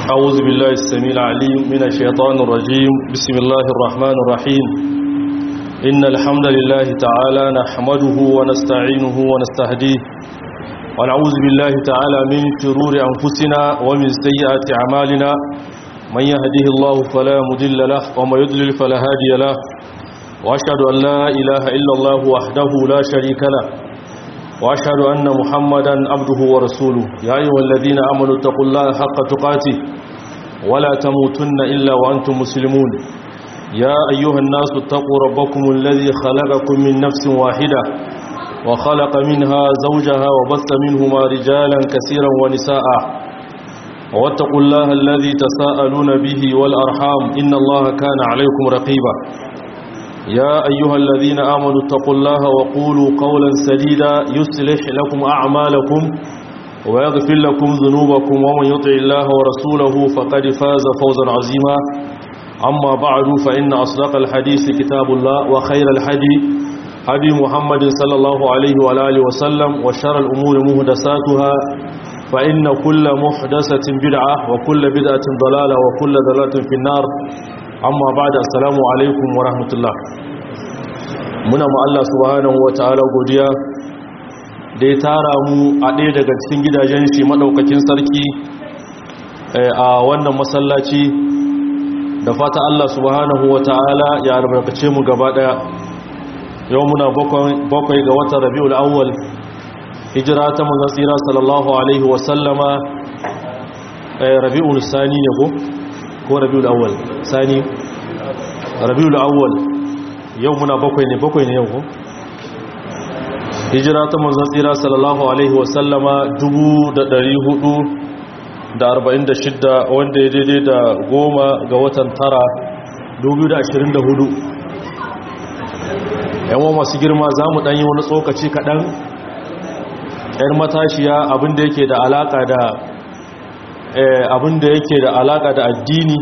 أعوذ بالله السميع العليم من الشيطان الرجيم بسم الله الرحمن الرحيم إن الحمد لله تعالى نحمده ونستعينه ونستهديه ونعوذ بالله تعالى من شرور أنفسنا ومن سيئات أعمالنا من يهده الله فلا مضل له وما يضلل فلا هادي له وأشهد أن لا إله إلا الله وحده لا شريك له وأشهد أن محمدا عبده ورسوله يا أيها الذين آمنوا اتقوا الله حق تقاته ولا تموتن إلا وأنتم مسلمون يا أيها الناس اتقوا ربكم الذي خلقكم من نفس واحدة وخلق منها زوجها وبث منهما رجالا كثيرا ونساء واتقوا الله الذي تساءلون به والأرحام إن الله كان عليكم رقيبا يا أيها الذين آمنوا اتقوا الله وقولوا قولا سديدا يصلح لكم أعمالكم ويغفر لكم ذنوبكم ومن يطع الله ورسوله فقد فاز فوزا عظيما أما بعد فإن أصدق الحديث كتاب الله وخير الحدي هدي محمد صلى الله عليه وآله وسلم وشر الأمور مهدساتها فإن كل محدثة بدعة وكل بدعة ضلالة وكل ضلالة في النار amma ba da assalamu alaikum wa rahmatullah muna ma Allah subhanahu wa ta'ala godiya da ya tara mu a ɗaya daga cikin gidajen shi maɗaukakin sarki a wannan masallaci da fata Allah subhanahu wa ta'ala ya albarkace mu gaba ɗaya yau muna bakwai ga watan rabi'ul awwal hijira ta manzon tsira sallallahu alaihi wa sallama rabi'ul sani ne ko ko rabiul awwal sani rabiul awwal yau muna bakwai ne bakwai ne yau ko hijira ta manzon tsira sallallahu alaihi wasallama 1446 wanda ya daidai da goma ga watan tara 2024 yawon masu girma za mu ɗanyi wani tsokaci kaɗan 'yar matashiya abinda yake da alaƙa da abin da yake da alaka da addini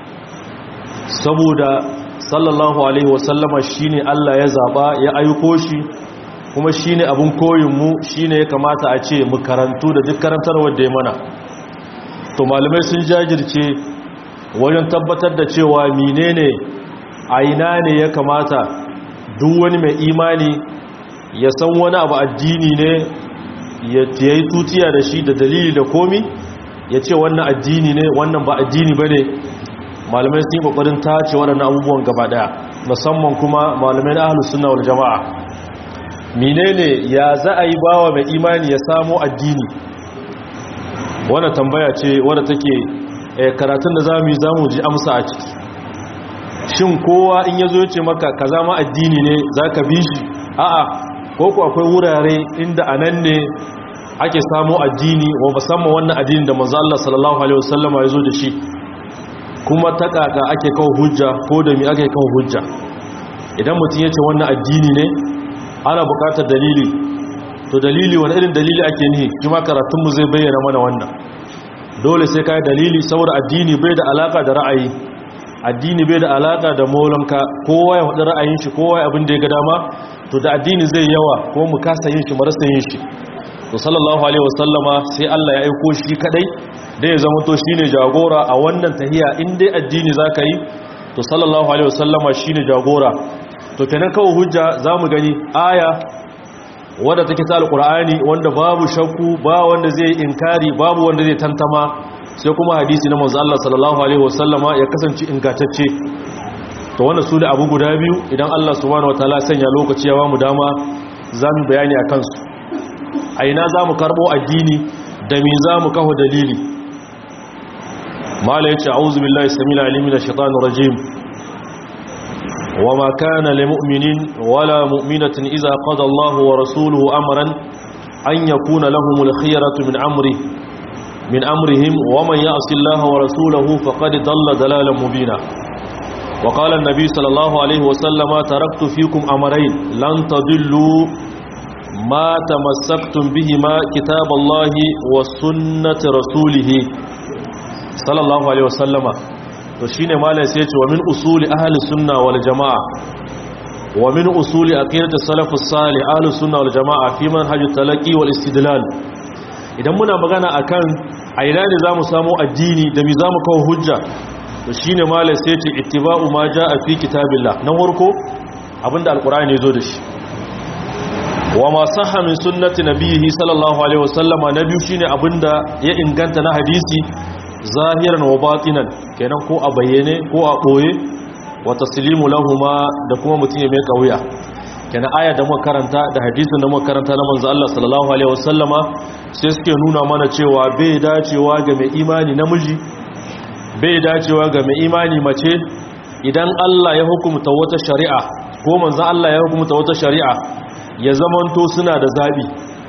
saboda sallallahu alaihi wasallama shine Allah ya zaba ya aiko shi kuma shine abin koyinmu shine ya kamata a ce mu karantu da duk karantarwar da ya mana to malamai sun jajirce wajen tabbatar da cewa menene a ina ne ya kamata duk wani mai imani ya san wani abu addini ne ya yi tutiya da shi da dalili da komi ya ce wannan addini ne wannan ba addini ba ne malamai sun yi kokarin tace waɗannan abubuwan gaba ɗaya musamman kuma malamai na ahalus suna wal jama'a menene ya za a yi bawa mai imani ya samo addini wannan tambaya ce wadda take karatun da za mu yi za mu ji amsa a ciki shin kowa in ya zo ya ce maka ka zama addini ne za ka bi shi a'a ko ku akwai wurare inda a nan ne ake samu addini wa musamman wannan addini da manzo Allah sallallahu alaihi wasallama ya zo da shi kuma ta kaka ake kawo hujja ko da mi ake kawo hujja idan mutum ya ce wannan addini ne ana buƙatar dalili to dalili wani irin dalili ake nihi kuma karatunmu zai bayyana mana wannan dole sai kai dalili saboda addini bai da alaka da ra'ayi addini bai da alaka da maulanka kowa ya faɗi ra'ayin shi kowa ya abin da ya ga dama to da addini zai yawa ko mu kasa yin shi marasa yin shi to sallallahu alaihi wasallama sai Allah ya aiko shi kadai da ya zama to shine jagora a wannan tahiya in dai addini zaka yi to sallallahu alaihi wasallama shine jagora to kenan kawo hujja zamu gani aya wadda take ta alqur'ani wanda babu shakku ba wanda zai inkari babu wanda zai tantama sai kuma hadisi na manzo Allah sallallahu alaihi wasallama ya kasance ingantacce to wannan su da abu guda biyu idan Allah subhanahu wataala sanya lokaci ya ba mu dama zamu bayani akan su a ina za mu karɓo addini da mi za mu kawo dalili mala ya ce auzu billahi samila alimi na shaitanu rajim wa ma kana li mu'minin wala mu'minatin iza qada Allahu wa rasuluhu amran an yakuna lahumul khiyaratu min amri min amrihim wa man ya'si Allah wa rasulahu faqad dalla dalalan mubina wa qala an-nabi sallallahu alayhi wa sallama taraktu fikum amrayn lan tadillu ما تمسكتم بهما كتاب الله وسنة رسوله صلى الله عليه وسلم to shine malai sai ce wa min usuli ahli sunna wal jamaa wa min usuli aqidati salafus salih ahli sunna wal jamaa fi manhaj talaqi wal istidlal idan muna magana akan a ina ne zamu samu addini da mi zamu kawo hujja to shine malai sai ce ittiba'u ma jaa fi kitabillah na farko abinda alqur'ani ya zo da shi wa ma sahha min sunnati nabiyhi sallallahu alaihi wasallama na biyu shine abinda ya inganta na hadisi zahiran wa batinan kenan ko a bayyane ko a boye wa taslimu lahuma da kuma mutum ya mai kauya kenan aya da muka karanta da hadisin da muka karanta na manzo Allah sallallahu alaihi wasallama sai suke nuna mana cewa bai dacewa ga mai imani namiji bai dacewa ga mai imani mace idan Allah ya hukumta wata shari'a ko manzo Allah ya hukumta wata shari'a ya zamanto suna da zabi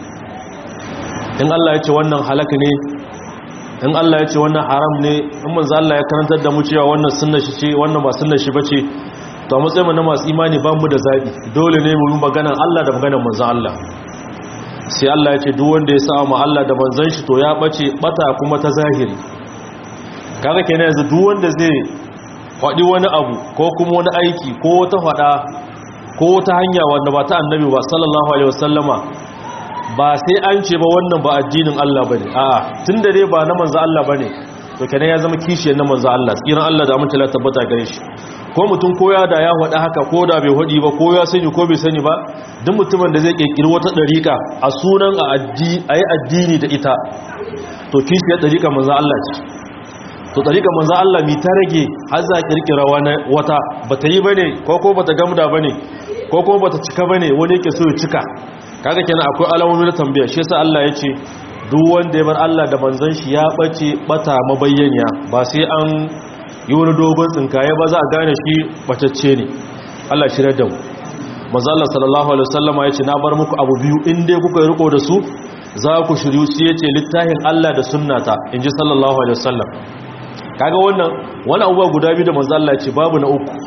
in Allah ya ce wannan halaka ne in Allah ya ce wannan haram ne in manzo Allah ya karantar da mu cewa wannan sunna shi ce wannan ba sunna shi bace to a matsayin mu na masu imani ba mu da zabi dole ne mu yi maganar Allah da maganar manzo Allah sai Allah ya ce duk wanda ya sa mu Allah da manzon shi to ya bace bata kuma ta zahiri kaga kenan yanzu duk wanda zai faɗi wani abu ko kuma wani aiki ko wata faɗa ko wata hanya wanda ba ta annabi ba sallallahu alaihi wasallama ba sai an ce ba wannan ba addinin Allah bane a'a tunda dai ba na manzo Allah bane to kenan ya zama kishiyar na manzo Allah tsiran Allah da amince la tabbata gare shi ko mutum koya da ya faɗa haka ko da bai faɗi ba ko ya sani ko bai sani ba duk mutumin da zai kirkiri wata dariƙa a sunan a ayi addini da ita to kishiyar dariƙa manzo Allah ce to dariƙa manzo Allah mi ta rage har za kirkira wata bata yi bane ko ko bata gamda bane ko ko bata cika bane wani yake so ya cika kaga kenan akwai alamomi na tambaya shi yasa Allah ya ce duk wanda ya bar Allah da manzon shi ya bace bata mabayyaniya ba sai an yi wani dogon tsinkaye ba za a gane shi batacce ne Allah shi da mu manzo Allah sallallahu alaihi wasallama ya ce na bar muku abu biyu in dai kuka yi riko da su za ku shiryu su yace littafin Allah da sunnata inji sallallahu alaihi wasallam kaga wannan wani abubuwa guda biyu da manzo Allah ya ce babu na uku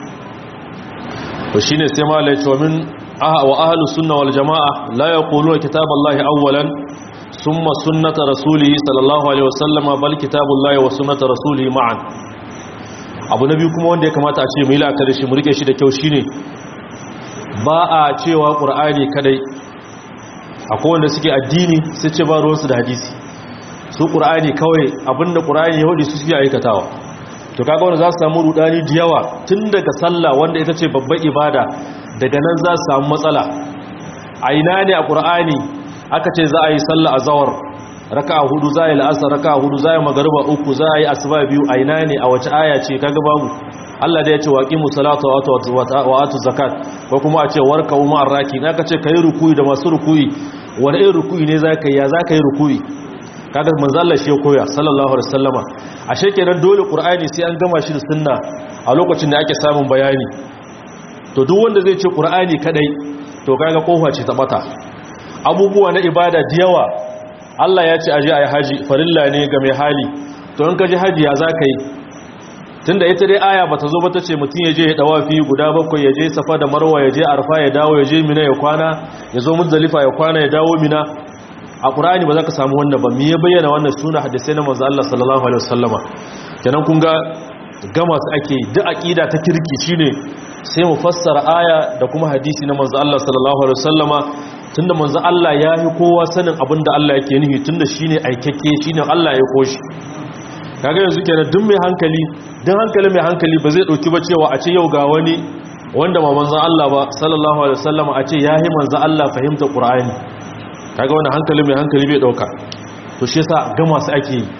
to shine sai malai ya ce min wa ahlu sunna wal jamaa la yaquluna kitaballahi awwalan thumma sunnata rasulihi sallallahu alaihi wasallama bal kitabullahi wa sunnata rasulihi ma'an abu na biyu kuma wanda ya kamata a ce mu yi la'akari shi mu rike shi da kyau shine ba a cewa qur'ani kadai akwai wanda suke addini sai ce ba ruwansu da hadisi su qur'ani kawai abinda qur'ani ya hudu su suke aikatawa to kaga wanda za su samu rudani da yawa tun daga sallah wanda ita ce babbar ibada daga nan za su samu matsala a ina ne a qur'ani aka ce za a yi sallah a zawar raka'a hudu za a yi la'asar raka'a hudu za a yi magariba uku za a yi asuba biyu a ina ne a wace aya ce kaga babu Allah da ya ce waqimu salata wa atu zakat ko kuma a ce warka umma arraki na ka ce kai rukuyi da masu rukuyi wani irin rukuyi ne za ka yi ya za ka yi rukuyi kaga manzo Allah shi ya koya sallallahu alaihi wasallama ashe kenan dole qur'ani sai an gama shi da sunna a lokacin da ake samun bayani to duk wanda zai ce qur'ani kadai to kaga kofa ce ta bata abubuwa na ibada da yawa Allah ya ce aje ayi haji farilla ne ga mai hali to in ka ji haji ya zaka yi tunda ita dai aya bata zo ba tace mutun ya je ya dawafi guda bakwai ya je safa da marwa ya je arfa ya dawo ya je mina ya kwana ya zo muzdalifa ya kwana ya dawo mina a ƙura'ani ba za ka samu wannan ba ya bayyana wannan suna hadisai na manzo Allah sallallahu alaihi wasallama kenan kun ga gama su ake duk aqida ta kirki shine sai mu fassara aya da kuma hadisi na manzo Allah sallallahu alaihi wasallama tunda manzo Allah ya yi kowa sanin abin da Allah yake nufi tunda shine aikakke shine Allah ya koshi kaga yanzu kenan duk mai hankali duk hankali mai hankali ba zai dauki ba cewa a ce yau ga wani wanda ma manzo Allah ba sallallahu alaihi wasallama a ce yayi manzo Allah fahimta Qur'ani kaga wani hankali mai hankali bai dauka to shi yasa ga masu ake yi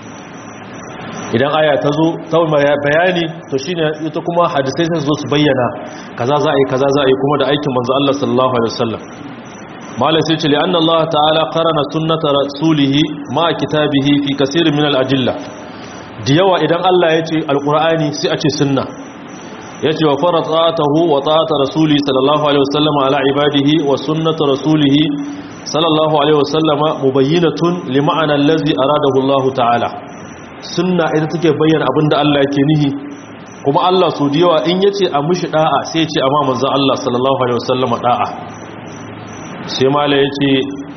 idan aya ta zo ta bayani to shine ita kuma hadisai sai zo su bayyana kaza za a yi kaza za a yi kuma da aikin manzo Allah sallallahu alaihi wasallam malai sai ce li anna Allah ta'ala qarana sunnata rasulihi ma kitabihi fi kaseerin min al-ajilla da yawa idan Allah ya ce alqur'ani sai a ce sunna yace wa faratatahu wa ta'ata rasuli sallallahu alaihi wasallam ala ibadihi wa sunnata rasulihi sallallahu alaihi wasallama mubayyinatun li ma'ana allazi aradahu Allah ta'ala sunna ita take bayyana abinda Allah yake nihi kuma Allah su diyawa in yace a mushi da'a sai yace amma manzon Allah sallallahu alaihi wasallama da'a sai mala yace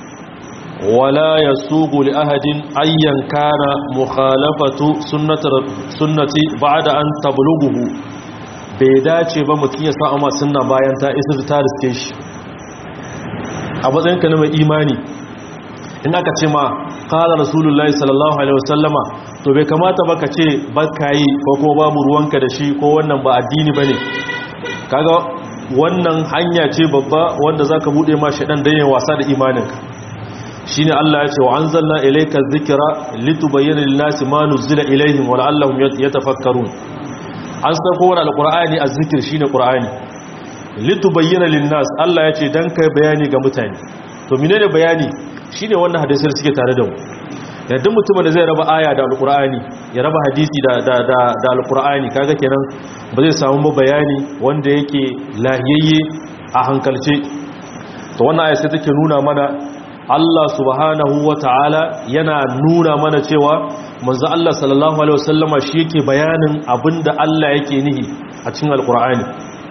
wala yasugu li ahadin ayyan kana mukhalafatu sunnati sunnati ba'da an tablughu bai dace ba mutum ya sa amma sunna bayan ta isa ta riske shi a matsayinka na mai imani in aka ce ma qala rasulullahi sallallahu alaihi wasallama to bai kamata ba ka ce baka yi ko kuma babu ruwanka da shi ko wannan ba addini bane kaga wannan hanya ce babba wanda zaka bude ma shedan dan yayin wasa da imaninka shine Allah ya ce wa anzalna ilayka dhikra litubayyana lin-nasi ma nuzila ilayhim wa la'allahum yatafakkarun an san ko wannan alqur'ani azzikr shine qur'ani litubayyana lin-nas Allah ya ce dan kai bayani ga mutane to menene bayani shine wannan hadisi da suke tare da mu yadda mutumin da zai raba aya da alqur'ani ya raba hadisi da da da, da alqur'ani kaga kenan ba zai samu bayani wanda yake lahiyayye a hankalce to wannan aya sai take nuna mana Allah subhanahu wa ta'ala yana nuna mana cewa manzo Allah sallallahu alaihi wasallama shi yake bayanin abinda Allah yake nihi a cikin alqur'ani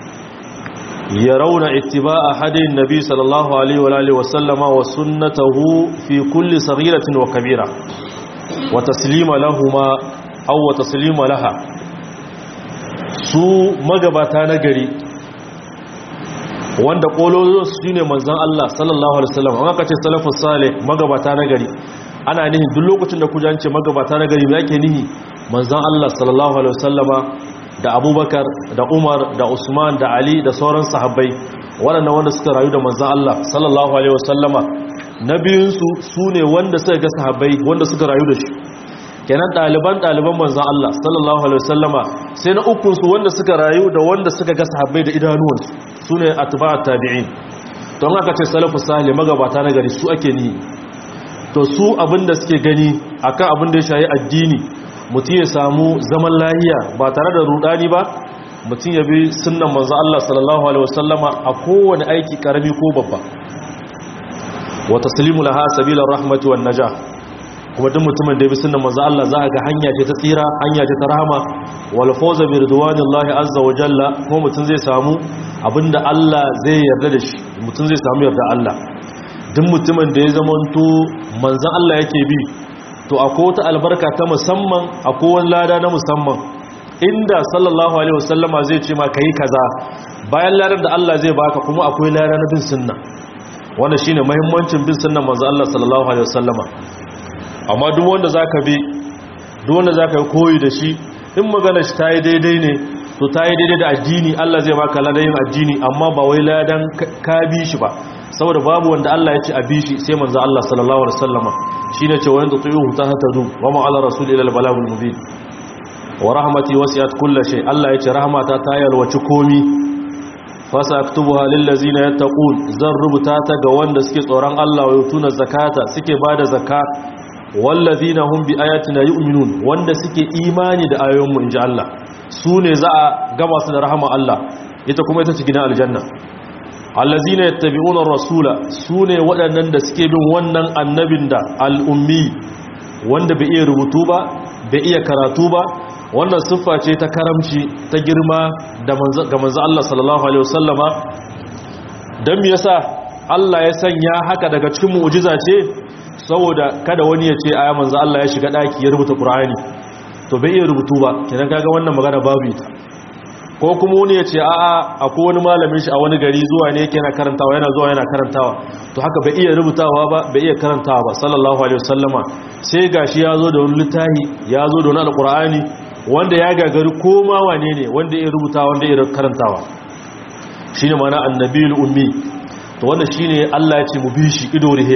yarawna ittiba'a hadin nabi sallallahu alaihi wa alihi wasallama wa sunnatahu fi kulli saghiratin wa kabira wa taslima lahumma aw wa taslima laha su magabata na gari wanda kololo su ne manzan Allah sallallahu alaihi wasallam an aka ce salafus salih magabata na gari ana nihi duk lokacin da kuja ce magabata na gari me yake nihi manzan Allah sallallahu alaihi wasallama da Abubakar da Umar da Usman da Ali da sauran sahabbai waɗannan wanda suka rayu da manzan Allah sallallahu alaihi wasallama na biyun su sune wanda suka ga sahabbai wanda suka rayu da shi kenan ɗaliban ɗaliban manzan Allah sallallahu alaihi wasallama sai na ukun su wanda suka rayu da wanda suka ga sahabbai da idanuwansu su ne atba'at tabi'in don haka ce salafu salih magabata na gari su ake ni to su abinda suke gani akan abinda ya shayi addini mutum ya samu zaman lahiya ba tare da rudani ba mutum ya bi sunnan manzo Allah sallallahu alaihi wasallama a kowane aiki karami ko babba wa taslimu laha sabila rahmati wan najah kuma duk mutumin da ya bi sunnan manzo Allah za ga hanya ce ta tsira hanya ce ta rahama wal fawza bi ridwanillahi azza wa jalla kuma mutum zai samu abinda Allah zai yarda da shi mutum zai samu yarda Allah duk mutumin da ya zamanto manzon Allah yake bi to akwai wata albarka ta musamman akwai wani lada na musamman inda sallallahu alaihi wasallama zai ce ma kai kaza bayan ladar da Allah zai baka kuma akwai lada na bin sunna wannan shine muhimmancin bin sunnan manzon Allah sallallahu alaihi wasallama amma duk wanda zaka bi duk wanda zaka yi koyi da shi in magana shi tayi daidai ne to tayi daidai da addini Allah zai baka ladayin addini amma ba wai ladan ka bi shi ba saboda babu wanda Allah ya ce a bi shi sai manzo Allah sallallahu alaihi wasallama shine ce wa yanda tuyuhu tahtadu wa ma ala rasul ila al balagul mubin wa rahmati wasi'at kulli shay Allah ya ce rahmata ta yalwaci komi fasa aktubuha lil ladzina yattaqun zan rubuta ta ga wanda suke tsoron Allah wa yutuna zakata suke bada zakka wallazina hum bi ayatina yu'minun wanda suke imani da ayoyinmu inji Allah su ne za a gama su da rahama Allah ita kuma ita ce gidan aljanna allazina yattabi'una ar-rasula su ne waɗannan da suke bin wannan annabin da al-ummi wanda bai iya rubutu ba bai iya karatu ba wannan siffa ce ta karamci ta girma da ga manzo Allah sallallahu alaihi wasallama dan me yasa Allah ya sanya haka daga cikin mu'jiza ce saboda kada wani ya ce aya manzo Allah ya shiga daki ya rubuta Qur'ani to bai iya rubutu ba kenan kaga wannan magana babu ita ko kuma wani ya ce a'a akwai wani malamin shi a wani gari zuwa ne yake yana karantawa yana zuwa yana karantawa to haka bai iya rubutawa ba bai iya karantawa ba sallallahu alaihi wasallama sai gashi ya zo da wani littafi ya zo da wani alqur'ani wanda ya gagari koma wane ne wanda ya rubuta wanda ya karantawa shine ma'ana annabiyul ummi to wannan shine Allah ya ce mu bi shi ido rihe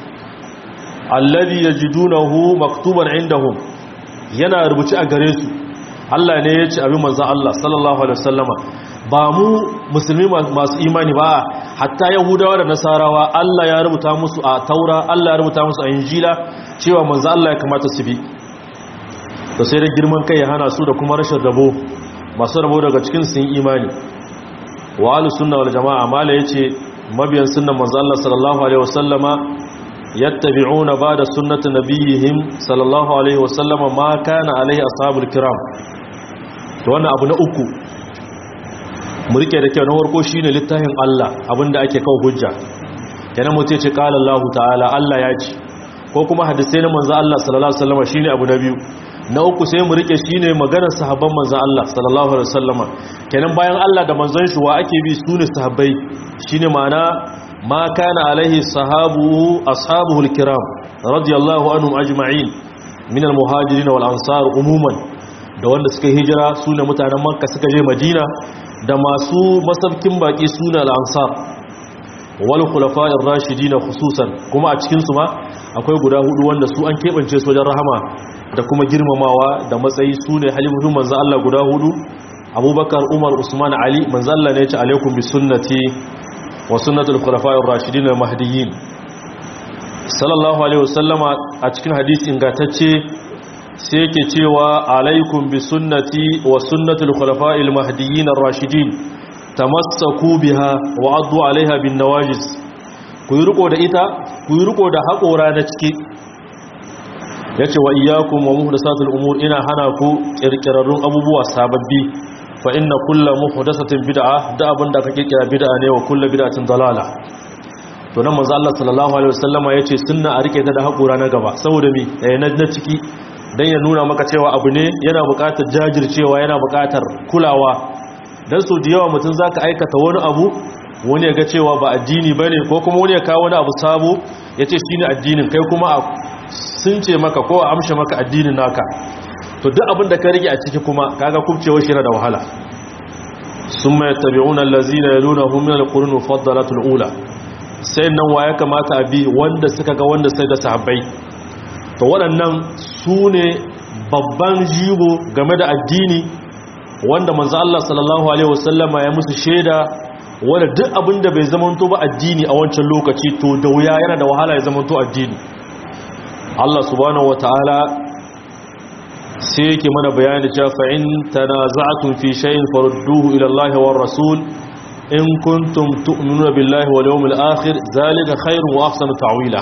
alladhi yajidunahu maktuban indahum yana rubuci a gare su Allah ne ya ce abin manzan Allah sallallahu alaihi wasallama ba mu musulmi masu imani ba hatta yahudawa da nasarawa Allah ya rubuta musu a taura Allah ya rubuta musu a injila cewa manzan Allah ya kamata su bi to sai da girman kai ya hana su da kuma rashin rabo masu rabo daga cikin sun imani wa ahlus sunna wal jamaa mala yace mabiyan sunnan manzan Allah sallallahu alaihi wasallama yattabi'una ba'da sunnati nabiyihim sallallahu alaihi wasallam ma kana alaihi ashabul kiram to wannan abu na uku mu rike da kyau na farko shine littafin Allah abinda ake kawo hujja kenan mu ce qala Allah ta'ala Allah ya ce ko kuma hadisi na manzo Allah sallallahu alaihi wasallam shine abu na biyu na uku sai mu rike shine maganar sahabban manzo Allah sallallahu alaihi wasallam kenan bayan Allah da manzon shi wa ake bi sune sahabbai shine ma'ana ma kana alaihi sahabu ashabuhul kiram radiyallahu anhum ajma'in min al-muhajirin wal ansar umuman da wanda suka hijira sune mutanen makka suka je madina da masu masaukin baki sune al-ansar wal khulafa'ir rashidin khususan kuma a cikin su ma akwai guda hudu wanda su an kebance su wajen rahama da kuma girmamawa da matsayi sune halifatu manzo Allah guda hudu abubakar umar usman ali manzo Allah ne ya ce alaikum bi sunnati wa sunnatul khulafa'ir rashidin al-mahdiyyin sallallahu alaihi wasallama a cikin hadisi ingantacce sai yake cewa alaikum bi sunnati wa sunnatul khulafa'il mahdiyyin ar-rashidin tamassaku biha wa addu alaiha bin nawajiz ku yi riko da ita ku yi riko da haƙora na ciki yace wa iyyakum wa muhdathatul umur ina hana ku kirkirarrun abubuwa sababbi fa inna kullu muhdathatin bid'a da abinda kake kira bid'a ne wa kullu bid'atin dalala to nan manzo Allah sallallahu alaihi wasallama yace sunna a rike ta da haƙura na gaba saboda mi eh na ciki dan ya nuna maka cewa abu ne yana buƙatar jajircewa yana buƙatar kulawa dan so da yawa mutum zaka aikata wani abu wani ya ga cewa ba addini bane ko kuma wani ya kawo wani abu sabo yace shine addinin kai kuma a sun ce maka ko a amshe maka addinin naka to duk abin da ka rike a ciki kuma kaga kubcewa shi yana da wahala summa yattabi'una allazina yalunahum min alqurun mufaddalatul ula sai nan wa ya kamata a bi wanda suka ga wanda sai da sahabbai to waɗannan su ne babban jigo game da addini wanda manzo Allah sallallahu alaihi wasallama ya musu shaida wanda duk abin da bai zamanto ba addini a wancan lokaci to da wuya yana da wahala ya zamanto addini Allah subhanahu wataala sai yake mana bayani cewa fa in tanaza'tum fi shay'in farudduhu ila Allah war rasul in kuntum tu'minuna billahi wal yawmil akhir zalika khairun wa ahsanu ta'wila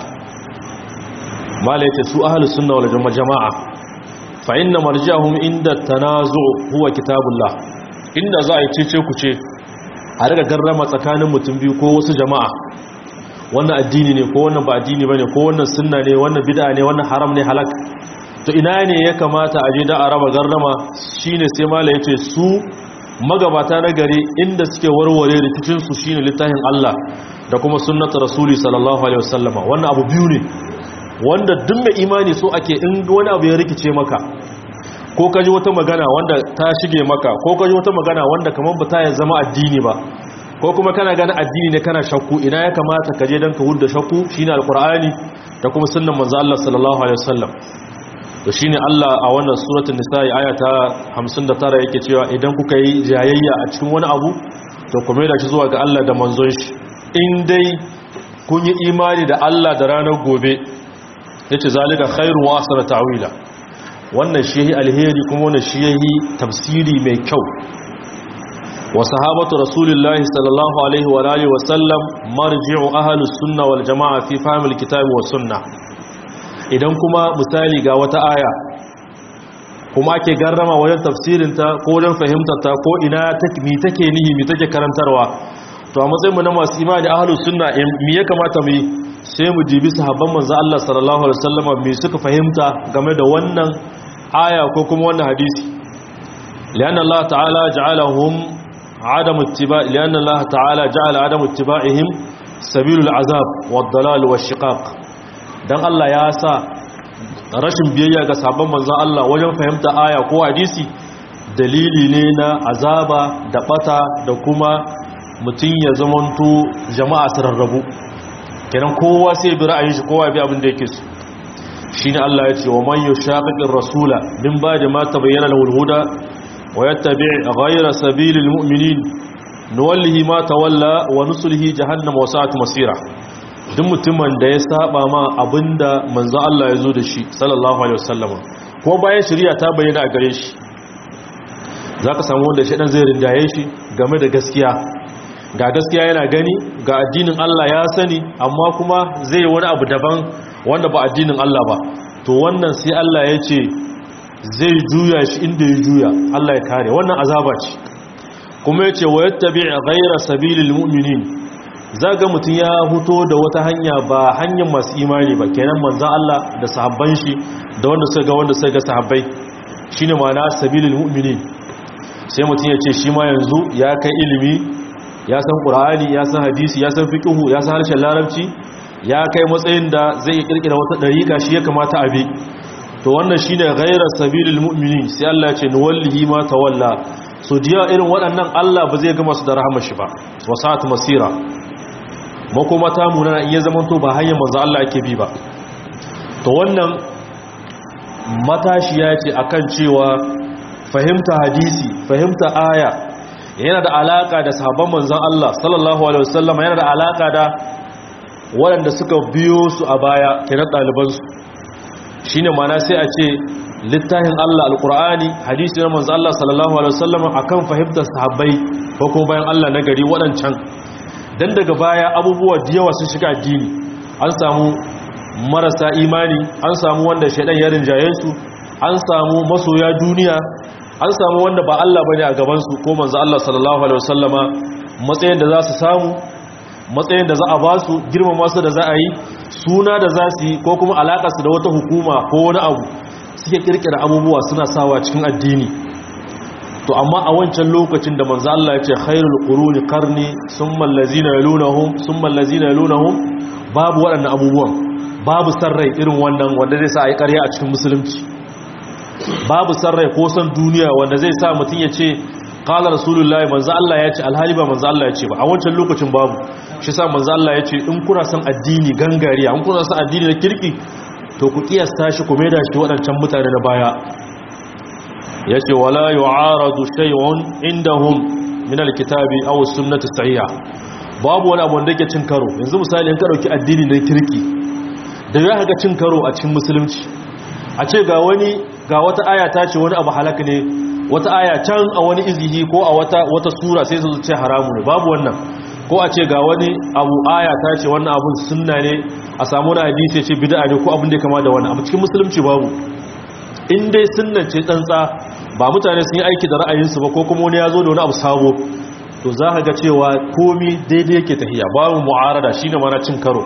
malaita su ahlus sunna wal jamaa fa inna marja'uhum inda tanazu' huwa kitabullah inda za a yi cece ku ce a riga garrama tsakanin mutum biyu ko wasu jama'a wannan addini ne ko wannan ba addini bane ko wannan sunna ne wannan bid'a ne wannan haram ne halak to ina ne ya kamata a je da araba garrama shine sai mala yace su magabata na gari inda suke warware rikicinsu shine littafin Allah da kuma sunnatu rasuli sallallahu alaihi wasallama wannan abu biyu ne wanda duk mai imani so ake in wani abu ya rikice maka ko kaji wata magana wanda ta shige maka ko kaji wata magana wanda kamar ba ta ya zama addini ba ko kuma kana gani addini ne kana shakku ina ya kamata ka je dan ka hudda shakku shine alqur'ani da kuma sunnan manzo Allah sallallahu alaihi wasallam to shine Allah a wannan suratul nisa'i aya ta 59 yake cewa idan kuka yi jayayya a cikin wani abu to kuma da shi zuwa ga Allah da manzon shi in dai kun yi imani da Allah da ranar gobe yace zalika khairu wa asra ta'wila wannan shi alheri kuma wannan shi yayi tafsiri mai kyau wa sahabatu rasulillahi sallallahu alaihi wa alihi wa sallam marji'u ahlus sunna wal jamaa fi fahmil kitabi was sunnah idan kuma misali ga wata aya kuma ake garrama wajen tafsirinta ko wajen fahimtarta ko ina mi take nihi mi take karantarwa to a matsayinmu na masu imani ahlus sunna mi ya kamata mu yi sai mu jibi sahabban manzo Allah sallallahu alaihi wasallam me suka fahimta game da wannan aya ko kuma wannan hadisi lianna Allah ta'ala ja'alahum adam ittiba lianna Allah ta'ala ja'ala adam ittiba'ihim sabilul azab wad dalal wash shiqaq dan Allah ya sa rashin biyayya ga sabon manzon Allah wajen fahimta aya ko hadisi dalili ne na azaba da bata da kuma mutum ya zamanto jama'a su rarrabu kenan kowa sai bi ra'ayin shi kowa bi abin da yake so shine Allah ya ce wa man yushaqiqir rasula min ba'di ma tabayyana lahu al-huda wa yattabi' ghayra sabilil mu'minin nuwallihi ma tawalla wa nuslihi jahannama wa sa'at masira duk mutumin da ya saba ma abinda manzo Allah ya zo da shi sallallahu alaihi wasallam kuma bayan shari'a ta bayyana a gare shi zaka samu wanda shi dan zai rinjaye shi game da gaskiya ga gaskiya yana gani ga addinin Allah ya sani amma kuma zai wani abu daban wanda ba addinin Allah ba to wannan sai Allah ya ce zai juya shi inda ya juya Allah ya kare wannan azaba ce kuma ya ce wa yattabi' ghayra sabilil mu'minin zaga mutum ya huto da wata hanya ba hanyar masu imani ba kenan manzan Allah da sahabban shi da wanda suka ga wanda suka ga sahabbai shine ma'ana sabilil mu'minin sai mutum ya ce shi ma yanzu ya kai ilimi ya san qur'ani ya san hadisi ya san fiqhu ya san harshen larabci ya kai matsayin da zai kirkira wata dariƙa shi ya kamata a bi to wannan shine ghayra sabilil mu'minin sai Allah ya ce nuwallihi ma tawalla so jiya irin waɗannan Allah ba zai gama su da rahama shi ba wasat masira makoma ta munana in ya zamanto ba hanyar manzo Allah yake bi ba to wannan matashi ya ce akan cewa fahimta hadisi fahimta aya yana da alaka da sahabban manzon Allah sallallahu alaihi wasallam yana da alaka da waɗanda suka biyo su a baya kenan ɗalibansu shine mana sai a ce littafin Allah alqur'ani hadisi na manzon Allah sallallahu alaihi wasallam akan fahimtar sahabbai ko kuma bayan Allah na gari waɗancan dan daga baya abubuwa da yawa sun shiga addini an samu marasa imani an samu wanda shaidan ya rinjaye su an samu masoya duniya an samu wanda ba Allah bane a gaban su ko manzo Allah sallallahu alaihi wasallama matsayin da za su samu matsayin da za a ba su girmama su da za a yi suna da za su yi ko kuma alaka su da wata hukuma ko wani abu suke kirkira abubuwa suna sawa cikin addini to amma a wancan lokacin da manzo Allah ya ce khairul quruni qarni summa allazina yalunhum summa allazina yalunhum babu waɗannan abubuwan babu sarrai irin wannan wanda zai sa a yi ƙarya a cikin musulunci babu sarrai ko san duniya wanda zai sa mutum ya ce ƙala rasulullahi manzo Allah ya ce alhali ba manzo Allah ya ce ba a wancan lokacin babu shi sa manzo Allah ya ce in kuna son addini gangariya in kuna son addini na kirki to ku kiyasta shi ku maida shi waɗancan mutane na baya ya ce wala yu'aradu shay'un indahum min alkitabi aw sunnati sahiha babu wani abu wanda yake cin karo yanzu misali in ka dauki addini na kirki da ya haka cin karo a cikin musulunci a ce ga wani ga wata aya ta ce wani abu halaka ne wata aya can a wani izihi ko a wata wata sura sai su ce haramu ne babu wannan ko a ce ga wani abu aya ta ce wannan abun sunna ne a samu wani hadisi ya ce bid'a ne ko abin da ya kama da wannan abu cikin musulunci babu in dai sunnan ce tsantsa ba mutane sun yi aiki da ra'ayinsu ba ko kuma wani ya zo da wani abu sabo to za ka ga cewa komi daidai yake tahiya babu mu'arada shine mana cin karo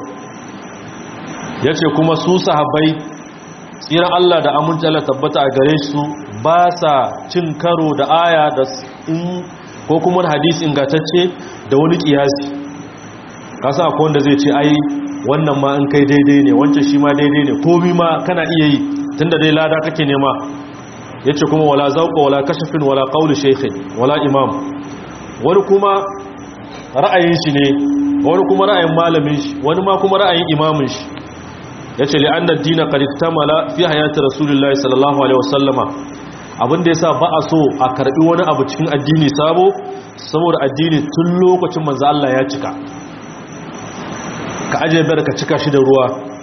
ya ce kuma su sahabbai tsiran Allah da aminci Allah tabbata a gare su ba sa cin karo da aya da in ko kuma hadisi ingantacce da wani kiyasi kasa akwai wanda zai ce ai wannan ma in kai daidai ne wancan shi ma daidai ne komi ma kana iya yi tunda dai lada kake nema yace kuma wala zauqa wala kashfin wala qawli shaykhin wala imam wani kuma ra'ayin shi ne wani kuma ra'ayin malamin shi wani ma kuma ra'ayin imamin shi ya ce li'anna dina qadiktamala fi hayati rasulullahi sallallahu alaihi wasallama abinda yasa ba a so a karbi wani abu cikin addini sabo saboda addini tun lokacin manzo Allah ya cika ka aje bar ka cika shi da ruwa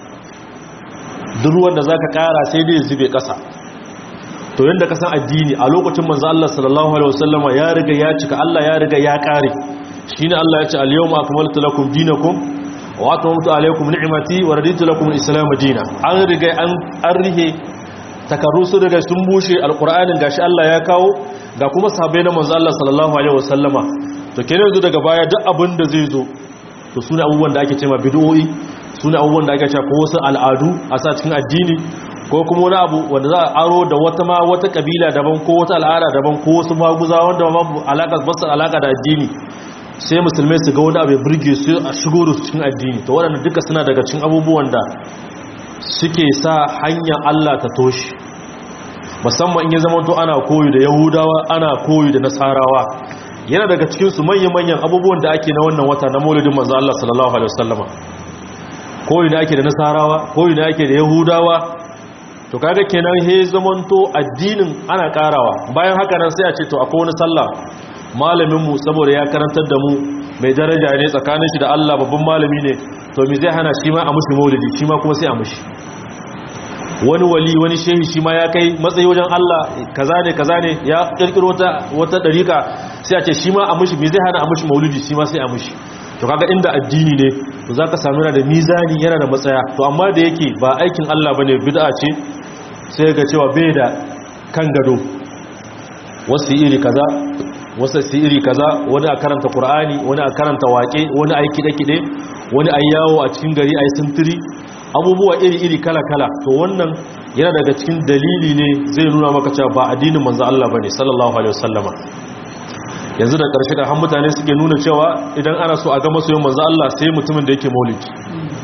duk ruwan da zaka kara sai dai zube kasa to yanda ka san addini a lokacin manzo Allah sallallahu alaihi wasallama ya riga ya cika Allah ya riga ya kare shine Allah ya ce al-yawma akmaltu lakum dinakum wa atamtu alaykum ni'mati wa raditu lakum al-islam dinan an riga an arrihe takarru su daga sun bushe alqur'anin gashi Allah ya kawo ga kuma sahabbai na manzo Allah sallallahu alaihi wasallama to kenan yanzu daga baya duk abin da zai zo to sune abubuwan da ake cewa bid'o'i sune abubuwan da ake cewa ko wasu al'adu a sa cikin addini ko kuma wani abu wanda za a aro da wata ma wata kabila daban ko wata al'ada daban ko wasu maguza wanda ma alaka basu alaka da addini sai musulmai su ga wani abu ya burge su a shigo da su cikin addini to waɗanda duka suna daga cikin abubuwan da suke sa hanyar Allah ta toshi musamman in ya zama to ana koyi da yahudawa ana koyi da nasarawa yana daga cikin su manyan-manyan abubuwan da ake na wannan wata na maulidin manzo Allah sallallahu alaihi wasallama koyi da ake da nasarawa koyi da ake da yahudawa to kaga kenan he zamanto addinin ana karawa bayan haka nan sai a ce to akwai wani sallah malamin mu saboda ya karantar da mu mai daraja ne tsakanin shi da Allah babban malami ne to me zai hana shi ma a mushi maulidi shi ma kuma sai a mushi wani wali wani shehi shi ma ya kai matsayi wajen Allah kaza ne kaza ne ya kirkiro wata wata dariƙa sai a ce shi ma a mushi me zai hana a mushi maulidi shi ma sai a mushi to kaga inda addini ne to zaka samu yana da mizani yana da matsaya to amma da yake ba aikin Allah bane bid'a ce sai ga cewa bai da kan gado wasu iri kaza wasu su iri kaza wani a karanta qur'ani wani a karanta waƙe wani a yi kide-kide wani a yawo a cikin gari a yi sintiri abubuwa iri-iri kala-kala to wannan yana daga cikin dalili ne zai nuna maka cewa ba addinin manzo Allah bane sallallahu alaihi wasallama yanzu da ƙarshe da han mutane suke nuna cewa idan ana so a ga masoyin manzo Allah sai mutumin da yake maulidi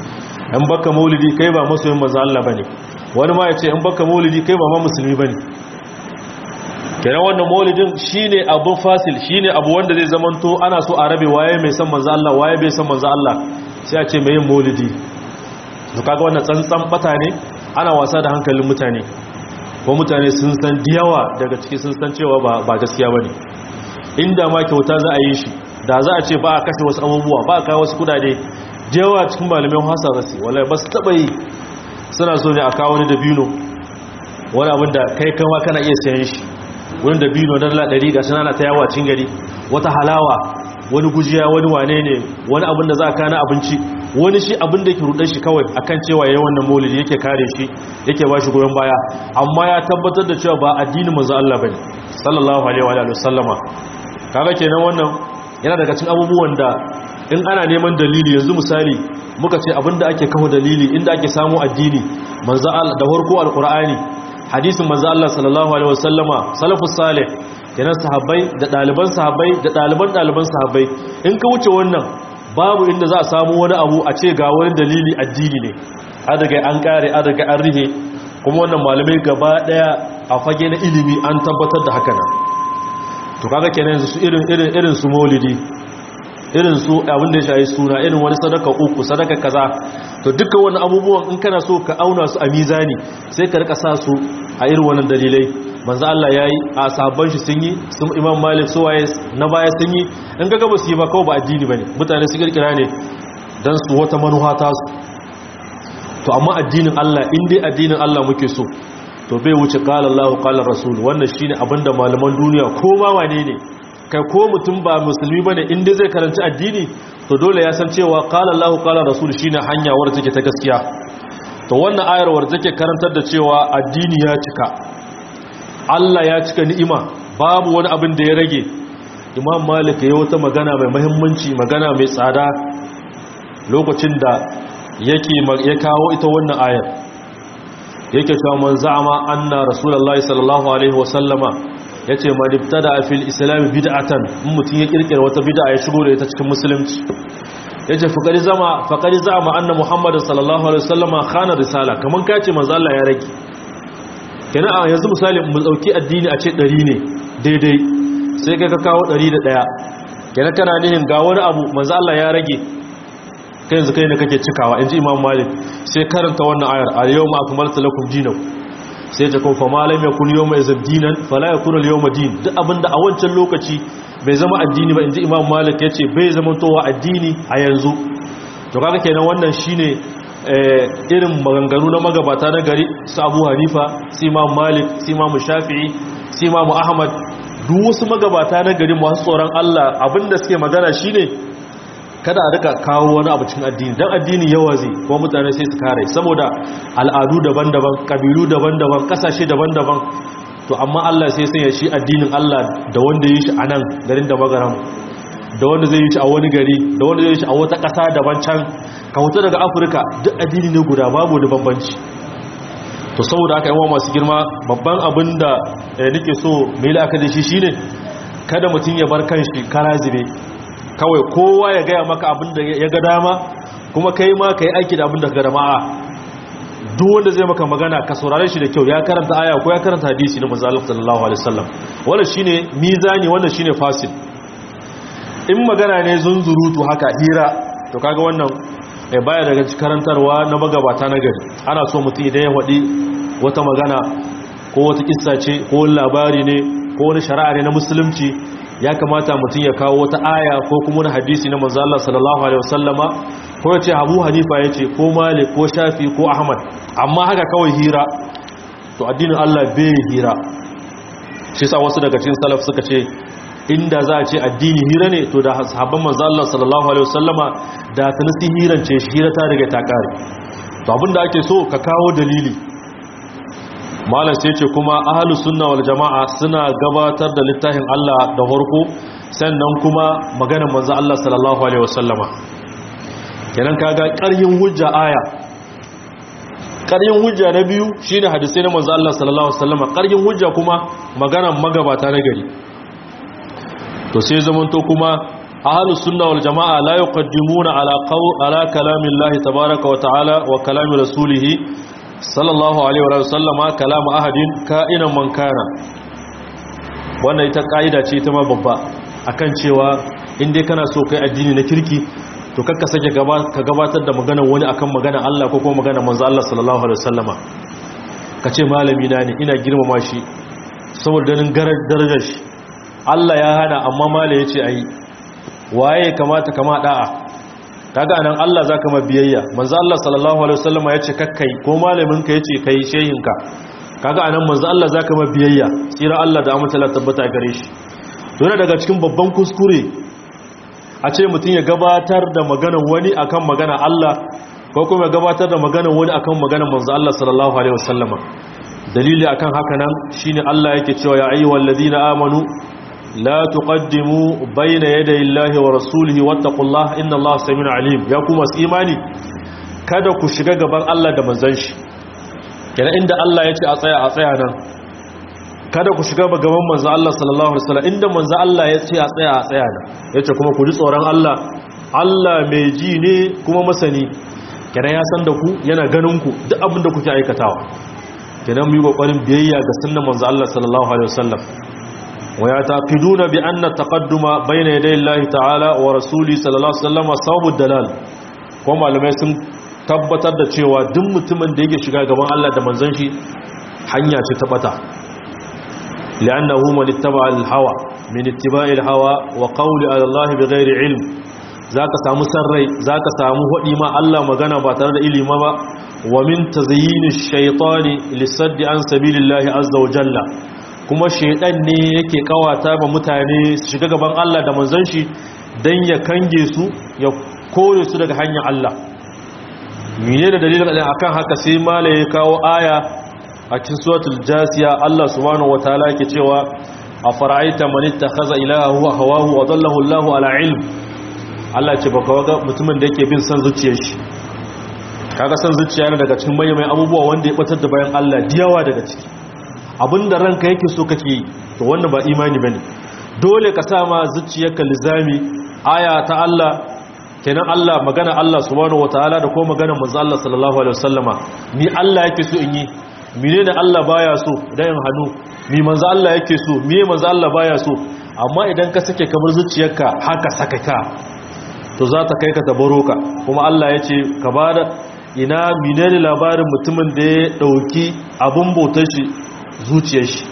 in baka maulidi kai ba masoyin manzo Allah bane wani ma ya ce in baka maulidi kai ba ma musulmi bane kenan wannan maulidin shine abu fasil shine abu wanda zai zamanto ana so a rabe waye mai san manzo Allah waye bai san manzo Allah sai a ce mai yin maulidi to kaga wannan tsantsan bata ne ana wasa da hankalin mutane ko mutane sun san diyawa daga ciki sun san cewa ba ba gaskiya bane inda ma kyauta za a yi shi da za a ce ba a kashe wasu abubuwa ba a kawo wasu kudade diyawa cikin malamai hasa rasi wallahi ba su taba yi suna so ne a kawo wani dabino wani abin da kai kama kana iya sayan shi wani dabino na dala ɗari ga sanana ta yawa cin gari wata halawa wani gujiya wani wane ne wani abin da za a kana abinci wani shi abin da yake rudar shi kawai akan cewa yayin wannan maulidi yake kare shi yake ba shi goyon baya amma ya tabbatar da cewa ba addinin manzo Allah bane sallallahu alaihi wa alihi wasallama kaga kenan wannan yana daga cikin abubuwan da in ana neman dalili yanzu misali muka ce abinda ake kawo dalili inda ake samu addini manzo Allah da farko alqur'ani hadisin manzo Allah sallallahu alaihi wasallama salafus salih kenan sahabbai da daliban sahabbai da daliban daliban sahabbai in ka wuce wannan babu inda za a samu wani abu a ce ga wani dalili addini ne a daga an kare a daga an rihe kuma wannan malamai gaba daya a fage na ilimi an tabbatar da haka nan to kaga kenan yanzu su irin irin irin su maulidi irin su abin da ya shayi suna irin wani sadaka uku sadaka kaza to duka wani abubuwan in kana so ka auna su a mizani sai ka rika sa su a irin wannan dalilai manzo Allah yayi a sabon shi sun yi sun Imam Malik su waye na baya sun yi in ga gaba su yi ba kawai ba addini bane mutane su kirkira ne dan su wata manufa ta su to amma addinin Allah in dai addinin Allah muke so to bai wuce qala Allahu qala Rasul wannan shine abinda malaman duniya ko ma wane ne kai ko mutum ba musulmi bane in dai zai karanci addini to dole ya san cewa qala Allahu qala Rasul shine hanya wadda take ta gaskiya to wannan ayar wadda take karantar da cewa addini ya cika Allah ya cika ni'ima babu wani abin da ya rage Imam Malik ya wata magana mai muhimmanci magana mai tsada lokacin da yake ya kawo ita wannan ayar yake cewa man za'ama anna rasulullahi sallallahu alaihi wasallama yace man ibtada fil islam bid'atan in mutun ya kirkira wata bid'a ya shigo da ita cikin musulunci yace faqari zama faqari za'ama anna muhammad sallallahu alaihi wasallama khana risala kaman kace manzo Allah ya rage kenan a yanzu misali mu dauki addini a ce 100 ne daidai sai kai ka kawo 101 kenan kana nihin ga wani abu manzo Allah ya rage kai yanzu kai ne kake cikawa inji imam malik sai karanta wannan ayar al-yawma akmaltu lakum dinakum sai ta kun fa malam yakun yawma izin dinan fala yakun al-yawma din duk abinda a wancan lokaci bai zama addini ba inji imam malik yace bai zama towa addini a yanzu to kaga kenan wannan shine irin maganganu na magabata na gari su Abu Hanifa su Imam Malik su Imam Shafi'i su Imam Ahmad duk wasu magabata na gari masu tsoron Allah abinda suke magana shine kada a rika kawo wani abu cikin addini dan addini yawa zai kuma mutane sai su kare saboda al'adu daban-daban kabilu daban-daban kasashe daban-daban to amma Allah sai sanya shi addinin Allah da wanda yi shi a nan garin da magaram da wanda zai yi shi a wani gari da wanda zai yi shi a wata ƙasa daban can ka hutu daga afirka duk addini ne guda babu da bambanci to saboda haka yawan masu girma babban abin da nake so mai la'aka da shi shine kada mutum ya bar kanshi kara zube kawai kowa ya gaya maka abin da ya ga dama kuma kai ma ka yi aiki da abin da ga dama duk wanda zai maka magana ka saurare shi da kyau ya karanta aya ko ya karanta hadisi na manzo Allah sallallahu alaihi wasallam wannan shine mizani wannan shine fasil in magana ne zunzurutu haka hira to kaga wannan eh baya daga karantarwa na magabata na gari ana so mutum idan ya wadi wata magana ko wata kissa ce ko wani labari ne ko wani shari'a ne na musulunci ya kamata mutum ya kawo wata aya ko kuma wani hadisi na manzo Allah sallallahu alaihi wasallama ko ya ce Abu Hanifa ya ce ko Malik ko Shafi ko Ahmad amma haka kawai hira to addinin Allah bai hira shi sa wasu daga cikin salaf suka ce inda za a ce addini hira ne to da sahabban manzo Allah sallallahu alaihi wasallama da ta nasi hiran ce hira ta daga ta kare to abinda ake so ka kawo dalili malam sai ce kuma ahlus sunna wal jamaa suna gabatar da littafin Allah da farko sannan kuma maganar manzo Allah sallallahu alaihi wasallama kenan kaga ƙaryin hujja aya ƙaryin hujja na biyu shine hadisi na manzo Allah sallallahu alaihi wasallama ƙaryin hujja kuma maganar magabata na gari to sai zamanto kuma ahlus sunna wal jamaa la yuqaddimuna ala qaw ala kalamillahi tabaaraka wa ta'ala wa kalami rasulih sallallahu alaihi wa sallama kalam ahadin ka'inan man kana wannan ita kaida ce ta ma babba akan cewa in dai kana so kai addini na kirki to kakka sake ka gabatar da maganar wani akan maganar Allah ko kuma maganar manzo Allah sallallahu alaihi wasallama kace malami na ne ina girmama shi saboda ganin darajar shi Allah ya hana amma mala yace ayi waye kamata kama da'a kaga anan Allah zaka ma biyayya manzo Allah sallallahu alaihi wasallama yace kakkai ko malamin ka yace kai shehin ka kaga anan manzo Allah zaka ma biyayya tsira Allah da amince Allah tabbata gare shi to daga cikin babban kuskure a ce mutum ya gabatar da maganar wani akan magana Allah ko kuma ya gabatar da maganar wani akan maganar manzo Allah sallallahu alaihi wasallama dalili akan haka nan shine Allah yake cewa ya ayyuhal ladina amanu la tuqaddimu bayna yaday Allahi wa rasulihi wattaqullaha innallaha samiun alim ya kuma imani kada ku shiga gaban Allah da manzon shi kenan inda Allah yace a tsaya a tsaya nan kada ku shiga gaban manzo Allah sallallahu alaihi wasallam inda manzo Allah ya ce a tsaya a tsaya ne yace kuma ku ji tsoron Allah Allah mai ji ne kuma masani kenan ya san da ku yana ganin ku duk abin da kuke aikatawa kenan mu yi kokarin biyayya ga sunnan manzo Allah sallallahu alaihi wasallam wa yataqiduna bi anna taqadduma bayna yaday Allah ta'ala wa rasuli sallallahu alaihi wasallam sababud dalal ko malamai sun tabbatar da cewa duk mutumin da yake shiga gaban Allah da manzon shi hanya ce ta bata لأنه من اتبع الهوى من اتباع الهوى وقول على الله بغير علم ذاك سامو سري ذاك سامو هدي ما الله magana ba tare da ilimi ba wa min tazyin ash-shaytan lisadd an sabilillahi azza wa jalla kuma shaytan ne yake kawata ba mutane su shiga gaban Allah da manzon shi dan ya kange su ya kore su daga hanyar Allah mene da dalilin akan haka sai malai ya kawo aya a cikin suratul jasiya Allah subhanahu wataala yake cewa afara'aita man ittakhadha ilahahu hawahu wa dallahu Allahu ala ilm Allah ce baka ga mutumin da yake bin san zuciyar shi kaga san zuciya ne daga cikin mai abubuwa wanda ya batar da bayan Allah diyawa daga ciki abinda ranka yake so kake yi to wannan ba imani bane dole ka sa ma zuciyarka lizami aya ta Allah kenan Allah magana Allah subhanahu wataala da ko magana manzo Allah sallallahu alaihi wasallama ni Allah yake so in yi menene Allah baya so dan hannu mi manzo Allah yake so me manzo Allah baya so amma idan ka sake kamar zuciyarka haka saka ka to za ta kai ka tabaroka kuma Allah ya ce ka bada ina menene labarin mutumin da ya dauki abun bautar shi zuciyar shi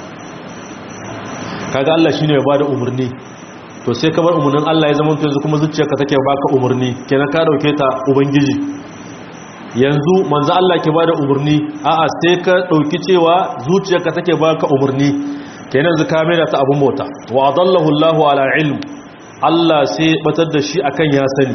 kaga Allah shine ya bada umarni to sai ka bar umarnin Allah ya zama yanzu kuma zuciyarka take baka umarni kenan ka dauke ta ubangiji yanzu manzo Allah ke bada umarni a'a sai ka dauki cewa zuciyarka take baka umarni kenan yanzu ka maida ta abun bauta wa adallahu Allahu ala ilm Allah sai batar da shi akan ya sani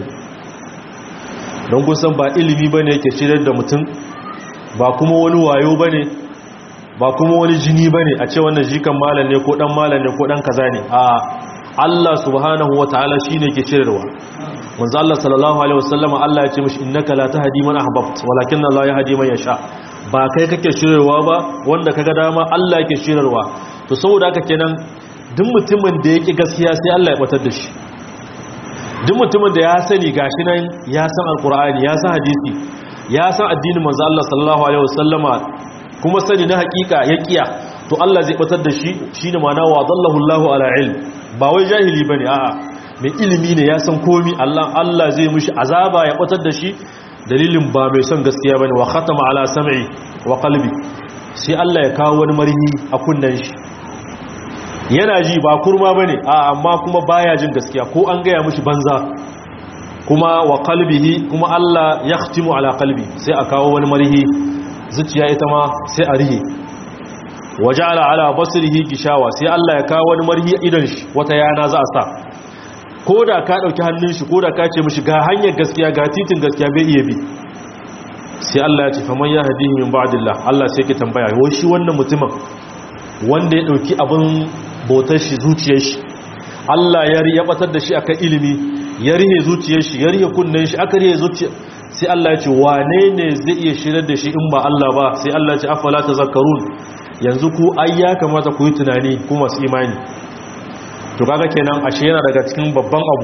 don kun san ba ilimi bane yake shirar da mutum ba kuma wani wayo bane ba kuma wani jini bane a ce wannan jikan malam ne ko dan malam ne ko dan kaza ne a Allah subhanahu wataala shine ke shirarwa manzo Allah sallallahu alaihi wasallam Allah ya ce mishi innaka la tahdi man ahbabt walakin Allah yahdi man yasha ba kai kake shirarwa ba wanda kaga dama Allah yake shirarwa to saboda haka kenan duk mutumin da yake gaskiya sai Allah ya batar da shi duk mutumin da ya sani gashi nan ya san alqur'ani ya san hadisi ya san addinin manzo Allah sallallahu alaihi wasallama kuma sani na hakika ya kiya to Allah zai batar da shi shine ma'ana wa dallahu Allahu ala ilm ba wai jahili bane a'a mai ilimi ne ya san komi Allah Allah zai mushi azaba ya batar da shi dalilin ba mai son gaskiya bane wa khatama ala sam'i wa qalbi sai Allah ya kawo wani marhi a kunnan shi yana ji ba kurma bane a amma kuma baya jin gaskiya ko an gaya mushi banza kuma wa qalbihi kuma Allah yakhtimu ala qalbi sai a kawo wani marhi zuciya ita ma sai a rihe waja'ala ala basrihi gishawa sai Allah ya kawo wani marhi idan shi wata yana za a sa ko da ka ɗauki hannun shi ko da ka ce mashi ga hanyar gaskiya ga titin gaskiya bai iya bi sai Allah ya ce faman ya hadihi min ba'dillah Allah sai ke tambaya wai shi wannan mutumin wanda ya ɗauki abin bautar shi zuciyar shi Allah ya riya batar da shi akan ilimi ya rihe zuciyar shi ya rihe kunnen shi aka rihe zuciyar sai Allah ya ce wane ne zai iya shirar da shi in ba Allah ba sai Allah ya ce afala tazakkarun yanzu ku ai ya kamata ku yi tunani ku masu imani to kaga kenan ashe yana daga cikin babban abu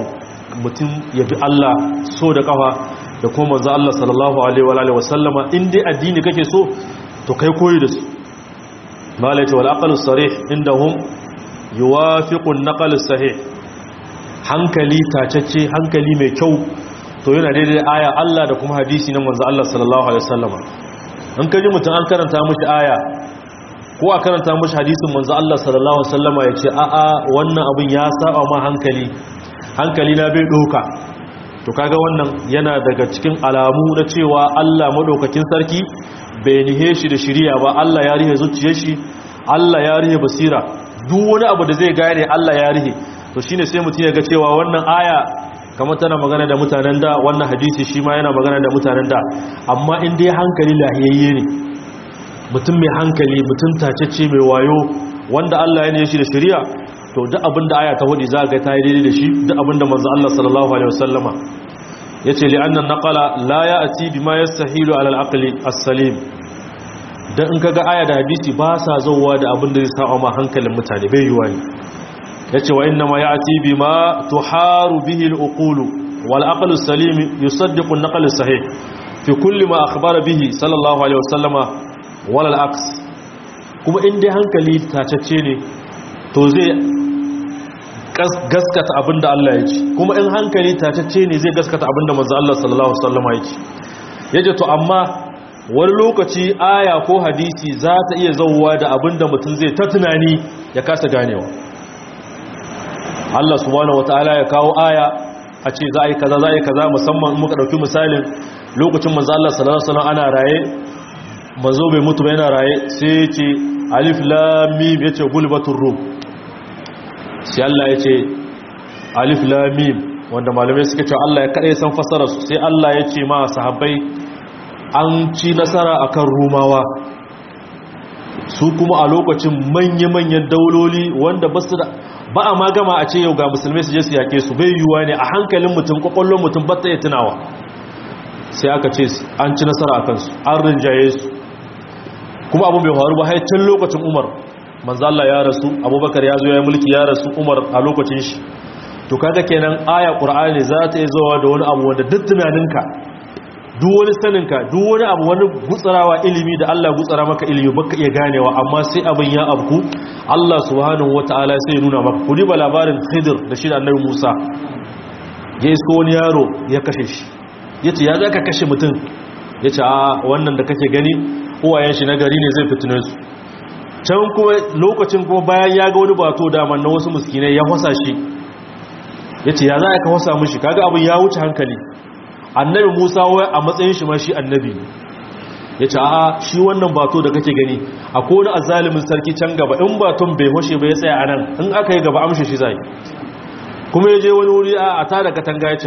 mutum ya bi Allah so da kafa da kuma manzo Allah sallallahu alaihi wa alihi wasallama in dai addini kake so to kai koyi da su malai ce wal aqlu sarih indahum yuwafiqu an-naql sahih hankali tacacce hankali mai kyau to yana daidai aya Allah da kuma hadisi na manzo Allah sallallahu alaihi wasallama in kaji mutum an karanta mishi aya ko a karanta mishi hadisin manzo Allah sallallahu alaihi wasallama yace a a wannan abin ya saba ma hankali hankali na bai doka to kaga wannan yana daga cikin alamu na cewa Allah madaukakin sarki bai nihe shi da shiriya ba Allah ya rihe zuciyar shi Allah ya rihe basira duk wani abu da zai gane Allah ya rihe to shine sai mutum ya ga cewa wannan aya kamar tana magana da mutanen da wannan hadisi shi ma yana magana da mutanen da amma in dai hankali lahiyayye ne mutum mai hankali mutum tacece mai wayo wanda Allah ya ne shi da shari'a to duk abin da aya ta hudu za ga ta yi daidai da shi duk abin da manzo Allah sallallahu alaihi wasallama yace li anna naqala la ya'ti bima yastahilu ala al-aqli as-salim dan in kaga aya da hadisi ba sa zauwa da abin da zai sa ma hankalin mutane bai yiwa ne yace wa inna ma ya'ti bima tuharu bihi al-uqul wal aqlu as-salim yusaddiqu an-naql as-sahih fi kulli ma akhbara bihi sallallahu alaihi wasallama wal al-aks kuma in dai hankali tacacce ne to zai gaskata abinda Allah ya ce kuma in hankali tacacce ne zai gaskata abinda manzo Allah sallallahu alaihi wasallama ya ce yace to amma wani lokaci aya ko hadisi za ta iya zauwa da abinda mutum zai ta tunani ya kasa ganewa Allah subhanahu wataala ya kawo aya a ce za a yi kaza za a yi kaza musamman muka dauki misalin lokacin manzo Allah sallallahu alaihi wasallam ana raye manzo bai mutu ba yana raye sai ya ce alif lam mim yace gulbatur rum sai Allah ya ce alif lam mim wanda malamai suka ce Allah ya kade san fasara su sai Allah ya ce ma sahabbai an ci nasara akan rumawa su kuma a lokacin manya-manyan dauloli wanda ba su da ba a magama a ce yau ga musulmai su je su yake su bai yiwuwa ne a hankalin mutum kwakwallon mutum ba ta yi tunawa sai aka ce an ci nasara a kansu an rinjaye su kuma abu bai faru ba haicin lokacin umar manzala ya rasu abubakar ya zo ya mulki ya rasu umar a lokacin shi to kaga kenan aya qur'ani za ta yi zuwa da wani abu wanda duk tunaninka duk wani saninka duk wani abu wani gutsarawa ilimi da Allah gutsara maka ilimi baka iya ganewa amma sai abin ya abku Allah subhanahu wataala sai ya nuna maka kudi ba labarin Khidir da shi da Annabi Musa ya isko wani yaro ya kashe shi yace ya zaka kashe mutum yace a wannan da kake gani uwayen shi na gari ne zai fitine su can kuma lokacin kuma bayan ya ga wani bato da na wasu miskinai ya hwasa shi yace ya za ka hwasa mishi kaga abin ya wuce hankali annabi musa wai a matsayin shi ma shi annabi ne ya ce a shi wannan bato da kake gani a kone azalimin sarki can gaba in baton bai hoshe bai tsaya a nan in aka yi gaba amshe shi zai kuma ya je wani wuri a tada katanga ya ce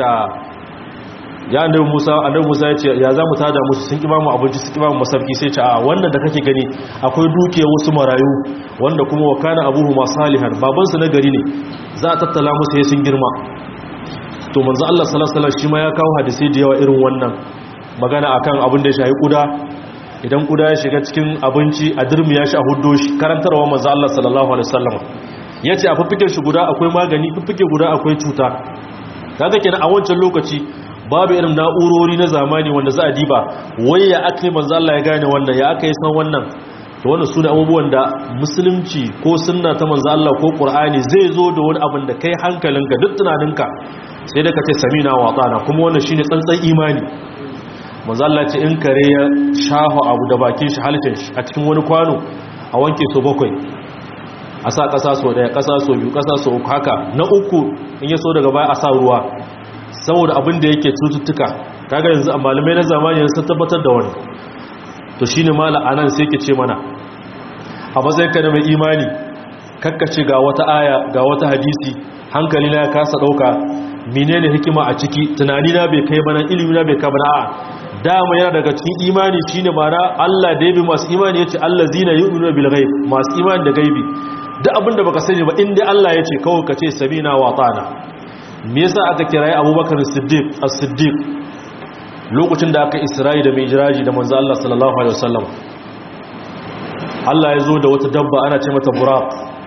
ya annabi musa annabi musa ya ce ya za mu tada musu sun kiba mu abinci sun kiba mu masarki sai ce a wannan da kake gani akwai dukiyar wasu marayu wanda kuma wa kana abuhu masu salihan babansu na gari ne za a tattala musu ya sun girma to manzo Allah sallallahu alaihi wasallam shi ma ya kawo hadisi da yawa irin wannan magana akan abin da ya shafi kuda idan kuda ya shiga cikin abinci a dirmiya shi a huddo shi karantarwa manzo Allah sallallahu alaihi wasallam yace a fifike shi guda akwai magani fifike guda akwai cuta kaga kenan a wancan lokaci babu irin na'urori na zamani wanda za a diba wai ya akai manzo Allah ya gane wannan ya akai san wannan to wannan sune abubuwan da musulunci ko sunna ta manzo Allah ko Qur'ani zai zo da wani abin da kai hankalinka duk tunaninka sai da ka ce samina wa tsana kuma wannan shine tsantsan imani manzo Allah ce in kare ya shaho abu da bakin shi halittar shi a cikin wani kwano a wanke so bakwai a sa kasa so daya kasa so biyu kasa so uku haka na uku in ya so daga baya a sa ruwa saboda abin da yake cututtuka kaga yanzu a malamai na zamani yanzu sun tabbatar da wani to shine mala anan sai ke ce mana a matsayin ka da mai imani kakkace ga wata aya ga wata hadisi hankali na ya kasa dauka menene hikima a ciki tunani na bai kai bana ilimi na bai kai bana a dama yana daga cikin imani shine mana Allah da yabi masu imani yace allazina yu'minuna bil ghaib masu imani da gaibi duk abinda baka sani ba inda Allah yace kawai kace sabina wa ta'ana me yasa aka kirayi Abubakar Siddiq as-Siddiq lokacin da aka Isra'i da Mi'raji da manzo Allah sallallahu alaihi wasallam Allah ya zo da wata dabba ana ce mata buraq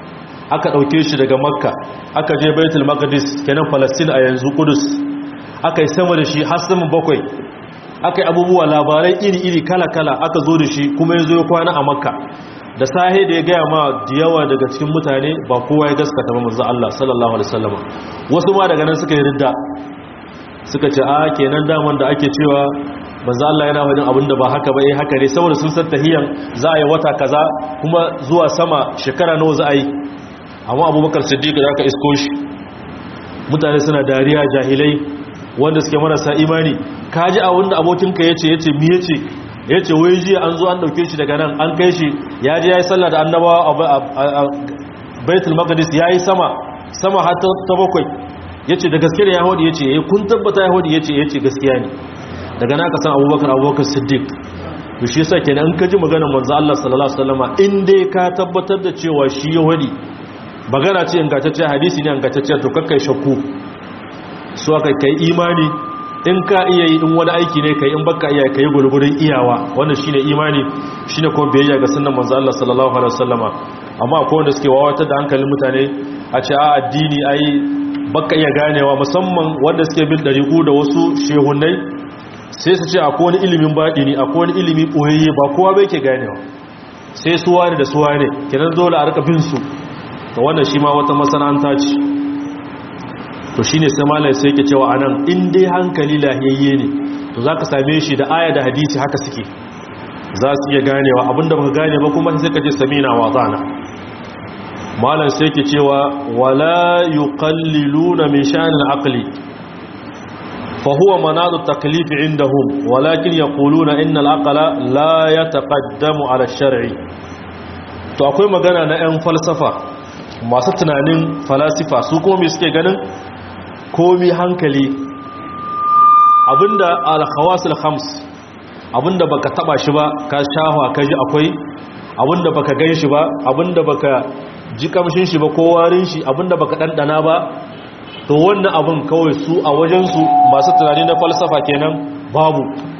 aka ɗauke shi daga makka aka je baitul maqdis kenan palestine a yanzu kudus aka yi sama da shi har sama bakwai aka yi abubuwa labarai iri-iri kala-kala aka zo da shi kuma ya zo ya kwana a makka da sahe da ya gaya ma da yawa daga cikin mutane ba kowa ya gaskata ba manzo Allah sallallahu alaihi wasallam wasu ma daga nan suka yi ridda suka ce a kenan daman da ake cewa manzo Allah yana wadin abinda ba haka ba eh haka ne saboda sun san tahiyan za a yi wata kaza kuma zuwa sama shekara nawa za a yi amma Abubakar Siddiq da aka isko shi mutane suna dariya jahilai wanda suke marasa imani kaji a wanda abokinka yace yace mi yace yace wai jiya an zo an dauke shi daga nan an kai shi ya je yayi sallah da annabawa a Baitul Maqdis yayi sama sama har ta bakwai yace da gaske ne Yahudi yace eh kun tabbata Yahudi yace yace gaskiya ne daga na ka san Abubakar Abubakar Siddiq to shi yasa kenan in ka ji maganar manzo Allah sallallahu alaihi wasallama in dai ka tabbatar da cewa shi Yahudi magana ce ingantacce hadisi ne ingantacce to kakkai shakku su aka kai imani in ka iya yi in wani aiki ne kai in baka iya kai gurgurin iyawa wannan shine imani shine kuma biyayya ga sunnan manzo Allah sallallahu alaihi wasallama amma akwai wanda suke wawatar da hankalin mutane a ce a addini ai baka iya ganewa musamman wanda suke bin dariku da wasu shehunnai sai su ce akwai wani ilimin baɗini akwai wani ilimi ɓoyayye ba kowa bai ke ganewa sai su wane da su wane kenan dole a rika bin su to wannan shi ma wata masana'anta ce to shi ne sai malai sai ke cewa anan in dai hankali lahiyayye ne to za ka same shi da aya da hadisi haka suke za su iya ganewa abinda baka gane ba kuma sai ka ce samina wa zana malam sai ke cewa wala yuqalliluna min sha'anil aqli فهو مناط التكليف عندهم ولكن يقولون إن العقل لا يتقدم على الشرع to akwai magana na 'yan falsafa masu tunanin falasifa su kuma mai suke ganin komi hankali abinda al-khawasul khams abinda baka taba shi ba ka shahwa ka ji akwai abinda baka gan shi ba abinda baka ji kamshin shi ba ko warin shi abinda baka dandana ba to wannan abin kawai su a wajensu masu tunani na falsafa kenan babu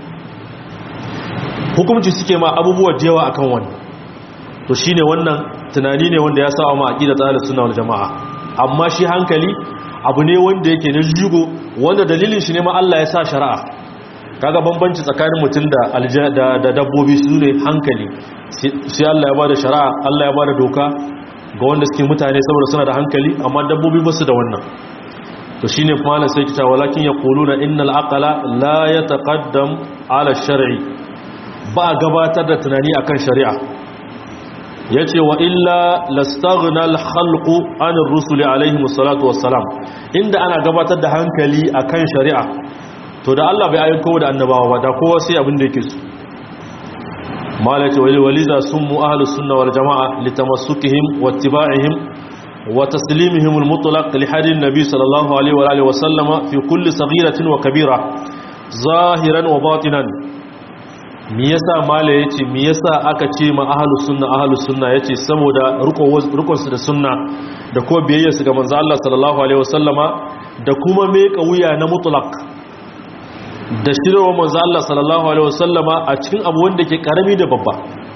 hukumci suke ma abubuwa da yawa akan wannan to shine wannan tunani ne wanda ya sa ma aqida tsarin sunna wal jamaa amma shi hankali abu ne wanda yake na jigo wanda dalilin shi ne ma Allah ya sa shari'a kaga bambanci tsakanin mutum da da dabbobi su ne hankali sai Allah ya bada shari'a Allah ya bada doka ga wanda suke mutane saboda suna da hankali amma dabbobi ba su da wannan to shine malam sai kita walakin yaquluna innal aqla la yataqaddam ala shar'i ba gabatar da tunani akan shari'a yace wa illa lastaghna al khalqu an ar-rusuli alayhi wassalatu wassalam inda ana gabatar da hankali akan shari'a to da Allah bai ayyuka da annabawa ba da kowa sai abin da yake so malaka waliza summu ahlus sunna wal jamaa litamassukihim wattiba'ihim وتسليمهم المطلق لحديث النبي صلى الله عليه وآله وسلم في كل صغيرة وكبيرة ظاهرا وباطنا miyasa mala yace miyasa aka ce ma ahlus sunna ahlus sunna yace saboda rukun su da sunna da ko biyayya su ga manzo Allah sallallahu alaihi wasallama da kuma me wuya na mutlaq da shirwa manzo Allah sallallahu alaihi wasallama a cikin abu wanda ke karami da babba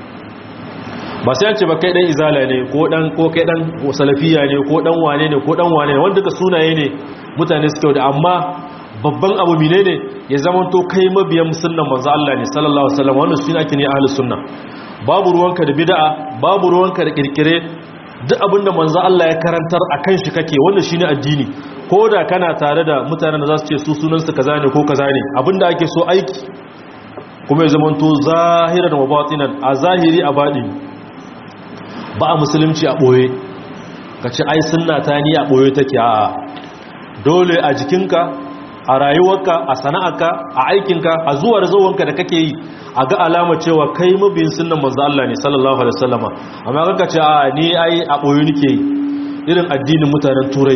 ba sai ce ba kai dan izala ne ko dan ko kai dan salafiya ne ko dan wane ne ko dan wane ne wanda ka sunaye ne mutane suke da amma babban abu mine ne ya zama to kai mabiyan sunnan manzo Allah ne sallallahu alaihi wasallam wannan suna ake ne ahlus sunna babu ruwanka da bid'a babu ruwanka da kirkire duk abinda manzo Allah ya karantar akan shi kake wannan shine addini ko da kana tare da mutanen da za su ce su sunan su kaza ne ko kaza ne abinda ake so aiki kuma ya zama to zahiran wa batinan a zahiri a baɗini ba a musulunci a ɓoye ka ce ai sunna ta ni a ɓoye take a dole a jikinka a rayuwarka a sana'arka a aikinka a zuwa da zuwanka da kake yi a ga alama cewa kai mabiyin sunnan manzo Allah ne sallallahu alaihi wasallama amma kaka ce a ni ai a ɓoye nake yi irin addinin mutanen turai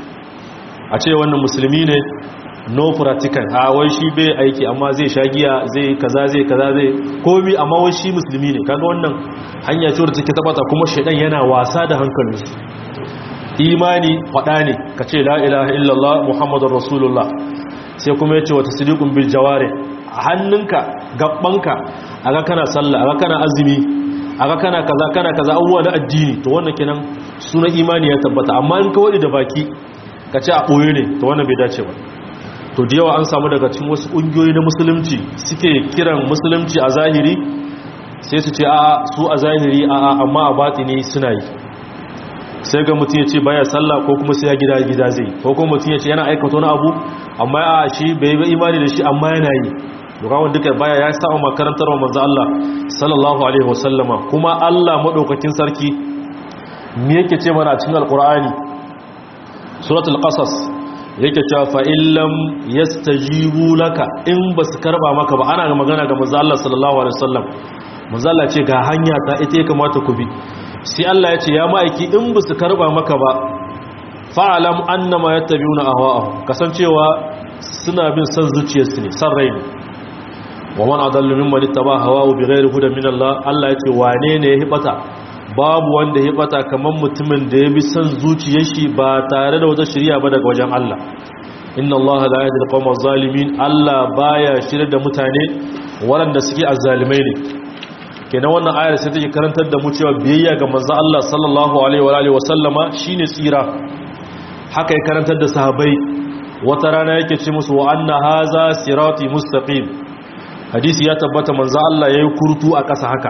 a ce wannan musulmi ne no practical a wai shi bai aiki amma zai sha giya zai kaza zai kaza zai komi amma wai shi musulmi ne kaga wannan hanya ce wadda take tabbata kuma shedan yana wasa da hankalin imani fada ne kace la ilaha illallah muhammadur rasulullah sai kuma yace wata sidiqun bil jawari hannunka gabbanka aga kana sallah aga kana azumi aga kana kaza kana kaza abubuwa na addini to wannan kenan sunan imani ya tabbata amma in kawai da baki ka ce a ɓoye ne ta wannan bai dace ba to da yawa an samu daga cikin wasu ƙungiyoyi na musulunci suke kiran musulunci a zahiri sai su ce a su a zahiri a amma a batini suna yi sai ga mutum ya ce baya sallah ko kuma sai ya gida gida zai ko kuma mutum ya ce yana aikata wani abu amma a shi bai yi imani da shi amma yana yi dukawan duka baya ya sa makarantar wa manzo Allah sallallahu alaihi wasallama kuma Allah madaukakin sarki me yake ce mana a cikin alqur'ani suratul qasas yake cewa fa illam yastajibu laka in basu karba maka ba ana magana ga manzo Allah sallallahu alaihi wasallam manzo Allah ce ga hanya ta ita ya kamata ku bi sai Allah ya ce ya ma'aiki in basu karba maka ba fa'alam annama yattabi'una ahwa'ahum kasancewa suna bin san zuciyarsu ne san rai ne wa man adallu mimman ittaba hawahu bighairi hudan min Allah Allah ya ce wane ne ya hibata babu wanda ya bata kamar mutumin da ya bi son zuciyar shi ba tare da wata shirya ba daga wajen Allah inna Allah la yahdi al-qawma zalimin Allah baya shirye da mutane waɗanda suke azzalimai ne kenan wannan ayar sai take karantar da mu cewa biyayya ga manzo Allah sallallahu alaihi wa alihi wa sallama shine tsira haka ya karantar da sahabbai wata rana yake ce musu wa anna haza sirati mustaqim hadisi ya tabbata manzo Allah yayi kurtu a ƙasa haka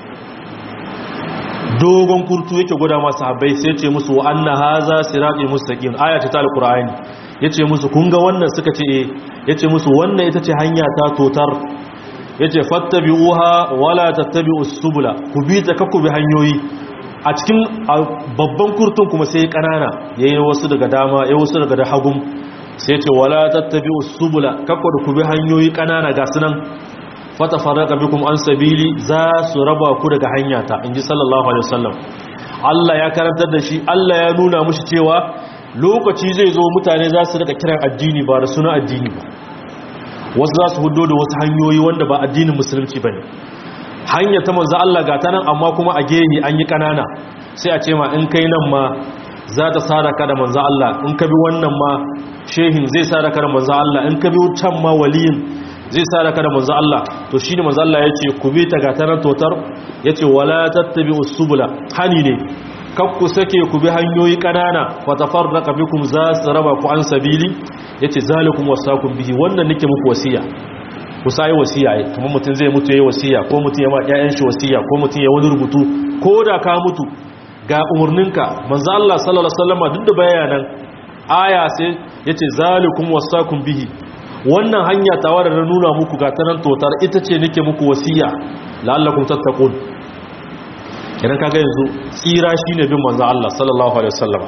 dogon kurtu yake gwada masu habai sai ce musu wa anna haza sirati mustaqim aya ta alqur'ani yace musu kun ga wannan suka ce eh yace musu wannan ita ce hanya ta totar yace fattabi'uha wala tattabi'us subula ku bi ta kakku bi hanyoyi a cikin babban kurtun kuma sai kanana yayi wasu daga dama yayi wasu daga hagum sai yace wala tattabi'us subula kakku da ku bi hanyoyi kanana ga sunan fata faraka bikum an sabili za su raba ku daga hanyata inji sallallahu alaihi wasallam Allah ya karantar da shi Allah ya nuna mushi cewa lokaci zai zo mutane za su rika kiran addini ba da suna addini ba wasu za su hudo da wasu hanyoyi wanda ba addinin musulunci ba ne hanya ta manzo Allah ga ta nan amma kuma a gehe an yi kanana sai a ce ma in kai nan ma za ta sadaka da manzo Allah in ka bi wannan ma shehin zai sadaka da manzo Allah in ka bi can ma waliyin zai sadaka da manzo Allah to shine manzo Allah yace ku bi ta gatanar totar yace wala tattabi usbula hani ne kakku sake ku bi hanyoyi kanana fa tafarraqa bikum za su raba ku an sabili yace zalikum wasakum bihi wannan nake muku wasiya ku sai wasiya ai kuma mutun zai mutu yayi wasiya ko mutun ya ma ƴaƴan shi wasiya ko mutun ya wani rubutu ko da ka mutu ga umurninka manzo Allah sallallahu alaihi wasallam duk da bayanan aya sai yace zalikum wasakum bihi wannan hanya tawa da na nuna muku ga tanan totar ita ce nake muku wasiya la'allakum tattaqun idan kaga yanzu tsira shine bin manzo Allah sallallahu alaihi wasallam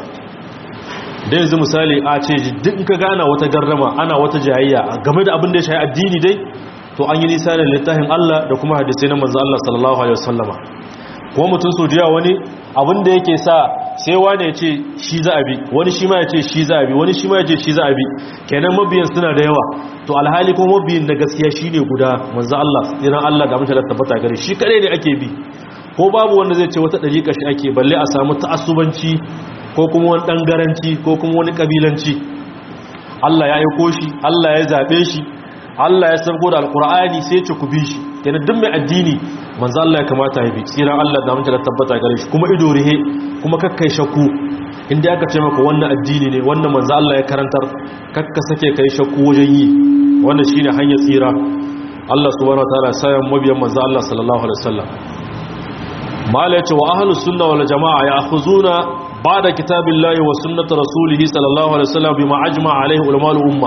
da yanzu misali a ce duk ka gana wata garrama ana wata jayayya game da abin da ya shafi addini dai to an yi nisa da littafin Allah da kuma hadisi na manzo Allah sallallahu alaihi wasallam kuma mutum so jiya wani abin da yake sa sai wani ya ce shi za a bi wani shi ma ya ce shi za a bi wani shi ma ya ce shi za a bi kenan mabiyan suna da yawa to alhali kuma mabiyin da gaskiya shine guda manzo Allah idan Allah da mutane tabbata gare shi kare ne ake bi ko babu wanda zai ce wata dariƙa shi ake balle a samu ta'assubanci ko kuma wani dangaranci ko kuma wani kabilanci Allah ya aiko shi Allah ya zabe shi Allah ya sabgo da alqur'ani sai ya ce ku bi shi kenan duk mai addini manzo Allah ya kamata ya bi tsiran Allah da mutane tabbata gare shi kuma ido rihe kuma kakkai shakku inda aka ce maka wannan addini ne wannan manzo Allah ya karantar kakka sake kai shakku wajen yi wannan shine hanyar tsira Allah subhanahu wataala ya sayan mabiyan manzo Allah sallallahu alaihi wasallam mala yace wa ahlus sunna wal jamaa ya'khuzuna ba'da kitabillahi wa sunnati rasulih sallallahu alaihi wasallam bima ajma'a alaihi ulama al umma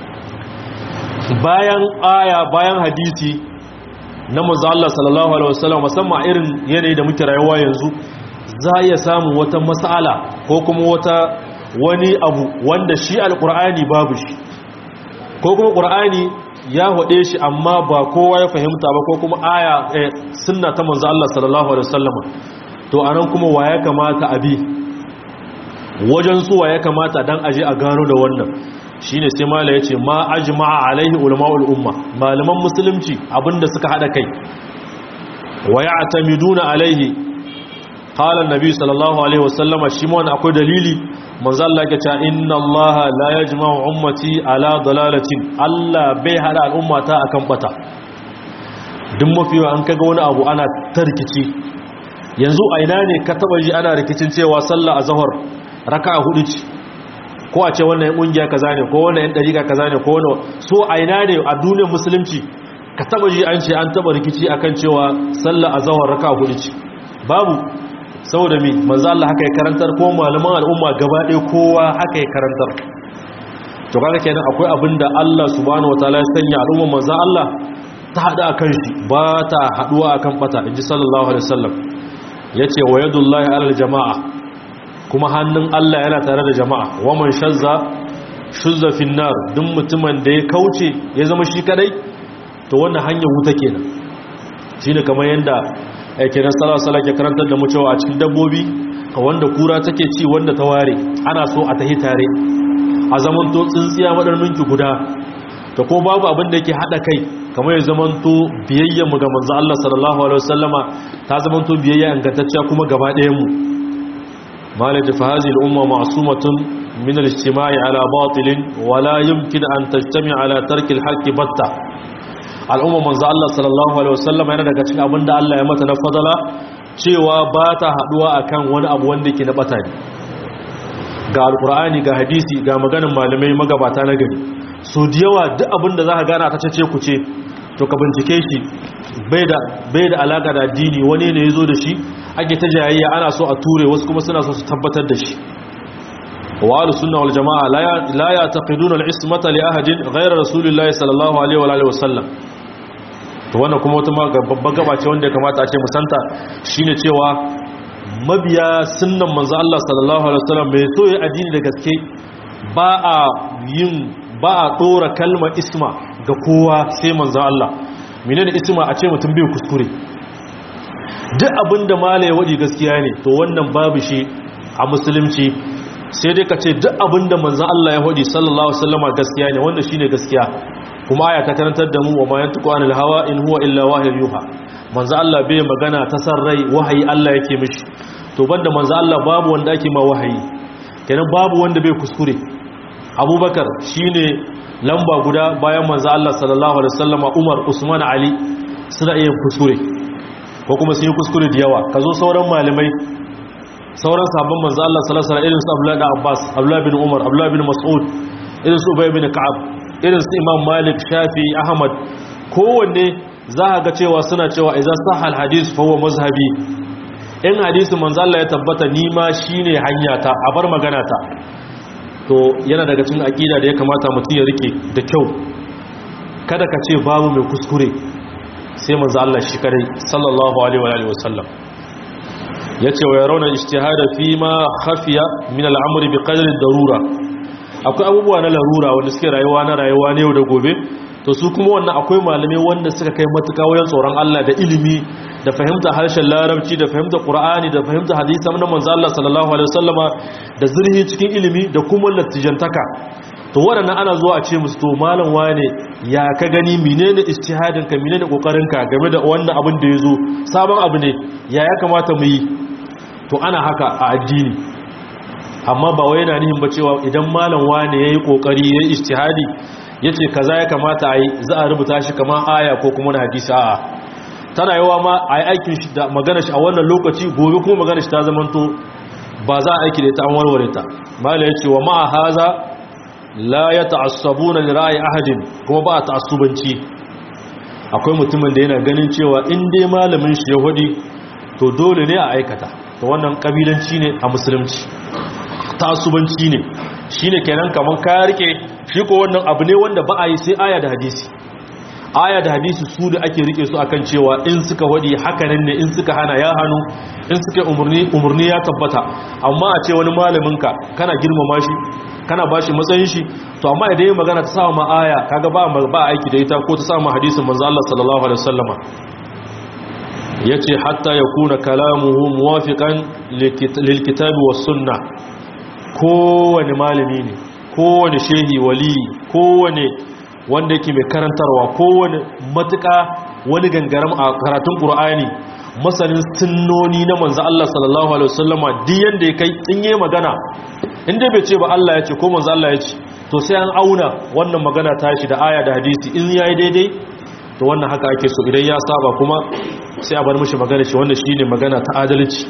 bayan aya bayan hadisi na manzo Allah sallallahu alaihi wasallam musamman irin yanayi da muke rayuwa yanzu za ya samu wata mas'ala ko kuma wata wani abu wanda shi alqur'ani babu shi ko kuma qur'ani ya hode shi amma ba kowa ya fahimta ba ko kuma aya sunna ta manzo Allah sallallahu alaihi wasallam to anan kuma wa ya kamata abi wajen su wa ya kamata dan aje a gano da wannan shine sai mala yace ma ajma'a alaihi ulama'ul umma malaman musulunci abinda suka hada kai wa ya'tamiduna alaihi qala an-nabi sallallahu alaihi wasallama shi ma akwai dalili manzo Allah yake cewa inna Allah la yajma'u ummati ala dalalatin Allah bai hada al'ummata akan bata duk mafiwa an kaga wani abu ana tarkici yanzu a ina ne ka taba ji ana rikicin cewa sallah azhar raka'a hudu ce ko a ce wannan yan kungiya kaza ne ko wannan yan dariqa kaza ne ko wannan so a ina ne a duniyar musulunci ka taba ji an ce an taba rikici akan cewa sallah azhar raka'a hudu ce babu saboda mi manzo Allah haka ya karantar ko malaman al'umma gaba ɗaya kowa haka ya karantar to kaga kenan akwai abinda Allah subhanahu wataala ya sanya al'umma manzo Allah ta hada akan shi ba ta haduwa akan bata inji sallallahu alaihi wasallam yace wa yadullahi alal jamaa kuma hannun Allah yana tare da jama'a wa man shazza shuzza fin nar duk mutumin da ya kauce ya zama shi kadai to wannan hanyar wuta kenan shine kamar yanda yake nan salasala ke karantar da mu cewa a cikin dabbobi wanda kura take ci wanda ta ware ana so a tahi tare a zamanto tsintsiya madarminki guda ta ko babu abin da yake hada kai kamar ya zamanto biyayyen mu ga manzo Allah sallallahu alaihi wasallama ta zamanto biyayya ingantacciya kuma gaba ɗayan mu malaji fa hadhihi al-umma ma'sumatun min al-ijtima'i ala batilin wa la yumkin an tajtami' ala tarki al-haqqi batta al'umma manzo Allah sallallahu alaihi wasallam yana daga cikin abinda Allah ya mata na fadala cewa ba ta haduwa akan wani abu wanda yake na bata ne ga alqur'ani ga hadisi ga maganin malamai magabata na gari so da yawa duk abinda zaka gana ta cece ku ce to ka bincike shi bai da bai da alaka da addini wani ne yazo da shi ake ta jayayya ana so a ture wasu kuma suna so su tabbatar da shi وآل السنة والجماعة لا يعتقدون العصمة لأحد غير رسول الله صلى الله عليه وآله وسلم to wannan kuma wata babban gaba ce wanda ya kamata a ce musanta shine cewa mabiya sunnan manzo Allah sallallahu alaihi wasallam mai so ya addini da gaske ba a yin ba a dora kalmar isma ga kowa sai manzo Allah menene isma a ce mutum bai kuskure duk abinda mala ya wadi gaskiya ne to wannan babu shi a musulunci sai dai ka ce duk abinda manzan Allah ya hudi sallallahu alaihi wasallama gaskiya ne wanda shine gaskiya kuma aya ta karantar da mu wa ma yantiqu anil hawa in huwa illa wahyu yuha manzan Allah bai magana ta san rai wahayi Allah yake mishi to banda manzan Allah babu wanda ake ma wahayi kenan babu wanda bai kuskure Abubakar shine lamba guda bayan manzan Allah sallallahu alaihi wasallama Umar Usman Ali suna iya kuskure ko kuma sun yi kuskure da yawa kazo sauran malamai sauran sabon manzo Allah sallallahu alaihi wasallam irin su Abdullah bin Abbas Abdullah bin Umar Abdullah bin Mas'ud irin su Ubay bin Ka'ab irin su Imam Malik Shafi Ahmad kowanne za ka ga cewa suna cewa idza sahha al-hadith fa huwa mazhabi in hadisi manzo Allah ya tabbata ni ma shine hanyata a bar magana ta to yana daga cikin aqida da ya kamata mutum ya rike da kyau kada ka ce babu mai kuskure sai manzo Allah shi kare sallallahu alaihi wa sallam ya ce wa yaron ijtihada fi ma khafiya min al'amri bi qadri darura akwai abubuwa na larura wanda suke rayuwa na rayuwa ne yau da gobe to su kuma wannan akwai malamai wanda suka kai matuka wajen tsoron Allah da ilimi da fahimta harshen larabci da fahimta qur'ani da fahimta hadisi na manzo Allah sallallahu alaihi wasallama da zurhi cikin ilimi da kuma latijantaka to waɗannan ana zuwa a ce musu to malam wane ya ka gani menene ijtihadin ka menene kokarin ka game da wannan abin da yazo sabon abu ne ya ya kamata mu yi to ana haka a addini amma ba wai yana nihin ba cewa idan malam wane yayi kokari yayi ijtihadi yace kaza ya kamata a yi za a rubuta shi kamar aya ko kuma hadisi a'a tana yawa ma a yi aikin shi da magana shi a wannan lokaci gobe kuma magana shi ta zamanto ba za a aiki da ita an warware ta mala yace wa ma'a haza la ya ta'assabuna li ra'ayi ahadin kuma ba ta'assubanci akwai mutumin da yana ganin cewa in dai malamin shi yahudi to dole ne a aikata to wannan kabilanci ne a musulunci ta'assubanci ne shine kenan kaman ka rike shi ko wannan abu ne wanda ba a yi sai aya da hadisi aya da hadisi su da ake rike su akan cewa in suka wadi hakanan ne in suka hana ya hannu in suka umurni umurni ya tabbata amma a ce wani malamin ka kana girmama shi kana bashi matsayin shi to amma idan yayin magana ta sa ma aya kaga ba ba aiki da ita ko ta sa ma hadisin manzo Allah sallallahu alaihi wasallama yace hatta yakuna kalamuhu muwafiqan lil kitabi was sunnah kowane malami ne kowane shehi wali kowane wanda yake mai karantarwa kowane matuƙa wani gangaram a karatun ƙur'ani masanin sunnoni na manzo Allah sallallahu alaihi wasallama duk yanda ya kai in yi magana inda bai ce ba Allah ya ce ko manzo Allah ya ce to sai an auna wannan magana ta shi da aya da hadisi in yayi daidai to wannan haka ake so idan ya saba kuma sai a bar mishi magana shi wanda shine magana ta adalci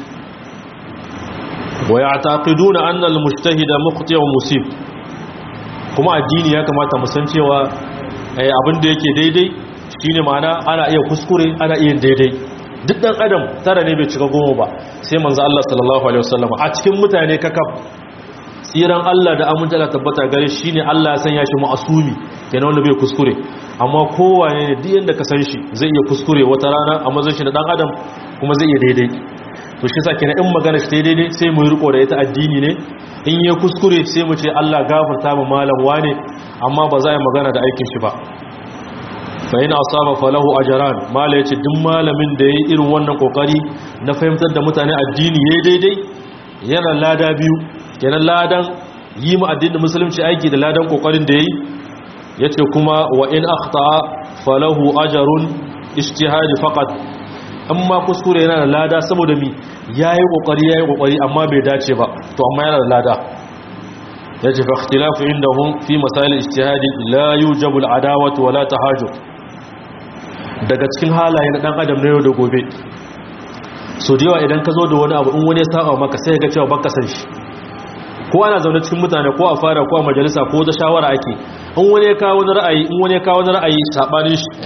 wa ya'taqiduna anna al-mujtahida mukhti wa musib kuma addini ya kamata mu san cewa abin da yake daidai shine ma'ana ana iya kuskure ana iya daidai duk dan adam tara ne bai cika goma ba sai manzo Allah sallallahu alaihi wasallam a cikin mutane kakaf tsiran Allah da amince Allah tabbata gare shi ne Allah ya sanya shi ma'asumi kenan wanda bai kuskure amma kowane ne duk yanda ka san shi zai iya kuskure wata rana a mazan shi da dan adam kuma zai iya daidai to shi yasa kenan in magana shi daidai sai mu riko da ita addini ne in ya kuskure sai mu ce Allah gafarta mu malam wane amma ba za a yi magana da aikin shi ba fa yana asaba falahu ajran mala yace duk malamin da yayi irin wannan kokari na fahimtar da mutane addini yayi daidai yana lada biyu kenan ladan yi mu addinin musulunci aiki da ladan kokarin da yayi yace kuma wa in akhta falahu ajrun ijtihadi faqat amma kuskure yana da lada saboda mi yayi kokari yayi kokari amma bai dace ba to amma yana da lada yace fa ikhtilafu indahum fi masail ijtihadi la yujabu al-adawatu wala tahajjud daga cikin halaye na dan adam na yau da gobe so da yawa idan ka zo da wani abu in wani ya saba maka sai ga cewa baka san shi ko ana zaune cikin mutane ko a fara ko a majalisa ko da shawara ake in wani ya kawo wani ra'ayi in wani ya kawo wani ra'ayi sabanin shi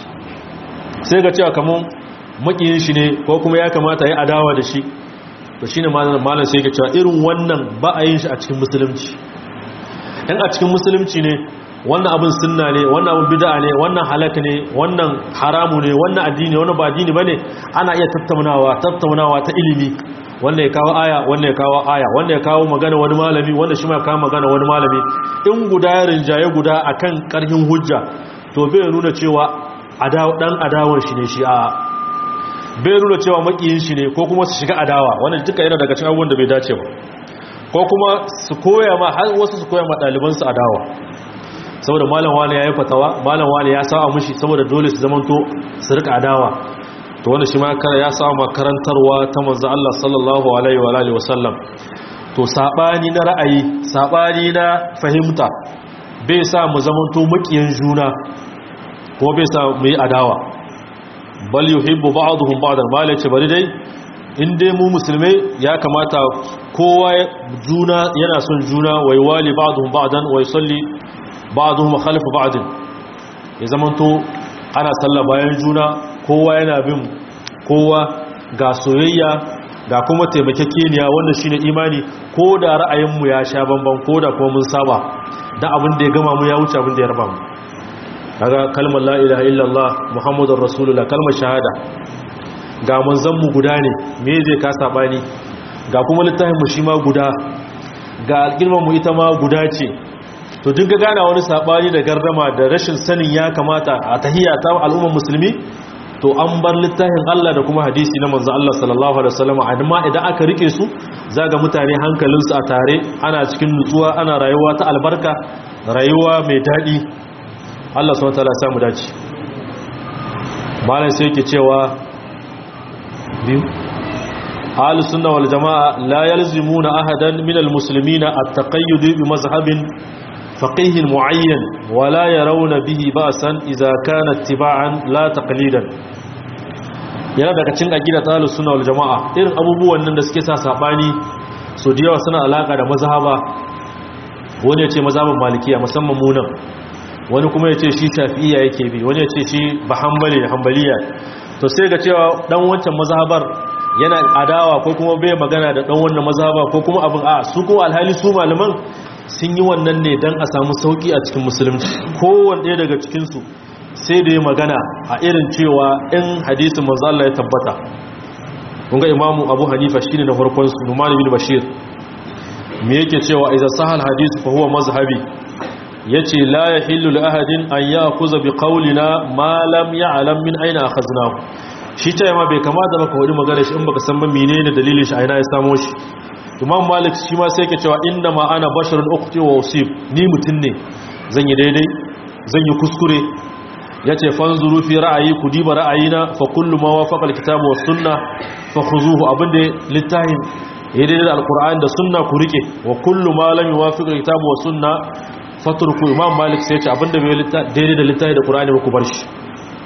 sai ga cewa kaman makiyin shi ne ko kuma ya kamata ya adawa da shi to shine malam malam sai ga cewa irin wannan ba a yin shi a cikin musulunci in a cikin musulunci ne wannan abin sunna ne wannan abin bid'a ne wannan halaka ne wannan haramu ne wannan addini wannan ba addini bane ana iya tattaunawa tattaunawa ta ilimi wanda ya kawo aya wanda ya kawo aya wanda ya kawo magana wani malami wanda shi ma kawo magana wani malami in guda ya rinjaye guda akan karhin hujja to bai nuna cewa dan adawan shi ne shi a bai nuna cewa makiyin shi ne ko kuma su shiga adawa wannan duka yana daga cikin abubuwan da bai dace ba ko kuma su koya ma har wasu su koya ma ɗaliban su adawa saboda malam wani ya yi fatawa malam wani ya sa mushi saboda dole su zamanto su rika adawa to wanda shi ma ya samu karantarwa ta manzo Allah sallallahu alaihi wa alihi wasallam to sabani na ra'ayi sabani na fahimta bai sa mu zamanto mukiyan juna ko bai sa mu yi adawa bal yuhibbu ba'dhum ba'dan bal yace bari dai in dai mu musulmai ya kamata kowa juna yana son juna wai wali ba'dhum ba'dan wai salli ba'dhum khalfa ba'din ya zamanto ana sallah bayan juna kowa yana bin kowa ga soyayya ga kuma taimakekeniya wannan shine imani ko da ra'ayinmu ya sha bamban ko da kuma mun saba dan abin da ya gama mu ya wuce abin da ya raba mu kaga kalmar la ilaha illallah muhammadur rasulullah kalmar shahada ga manzon mu guda ne me zai ka sabani ga kuma littafin mu shi ma guda ga alƙilman mu ita ma guda ce to duk ga gana wani sabani da gardama da rashin sanin ya kamata a tahiyya ta al'ummar musulmi to an bar littafin Allah da kuma hadisi na manzo Allah sallallahu alaihi wasallam amma idan aka rike su zaga mutane hankalinsu a tare ana cikin nutsuwa ana rayuwa ta albarka rayuwa mai dadi Allah subhanahu wataala ya samu dace malam sai yake cewa biyu ahlus sunna wal jamaa la yalzimuna ahadan min al muslimina at-taqayyud bi mazhabin فقيه معين ولا يرون به بأسا إذا كان اتباعا لا تقليدا yana daga cin aqida talus sunna wal jamaa irin abubuwan nan da suke sa sabani so da yawa suna alaka da mazhaba wani ya ce mazhaban malikiya musamman mu nan wani kuma ya ce shi shafi'iyya yake bi wani ya ce shi bahambali da hanbaliya to sai ga cewa dan wancan mazhabar yana adawa ko kuma bai magana da dan wannan mazhaba ko kuma abin a su ko alhali su malaman sun yi wannan ne don a samu sauki a cikin musulunci kowane ɗaya daga cikinsu sai da ya magana a irin cewa in hadisin manzala ya tabbata kunga imamu abu hanifa shine na farkon su numani bin bashir me yake cewa idan sahal hadisu fa huwa mazhabi yace la yahillu li ahadin an ya'khudha bi qawlina ma lam ya'lam min aina akhadnahu shi ta ma bai kamata baka wani magana shi in baka san ba menene dalilin shi aina ya samo shi imam malik shi ma sai ke cewa inda ma ana basharun ukhti wa usib ni mutun ne zan yi daidai zan yi kuskure yace fanzuru fi ra'ayi ku diba ra'ayina fa kullu ma wafaqa alkitabu was sunna fa khuzuhu abinda littafin ya daidai da alqur'ani da sunna ku rike wa kullu ma lam yuwafiq alkitabu was sunna fatruku imam malik sai yace abinda bai daidai da littafi da qur'ani ba ku bar shi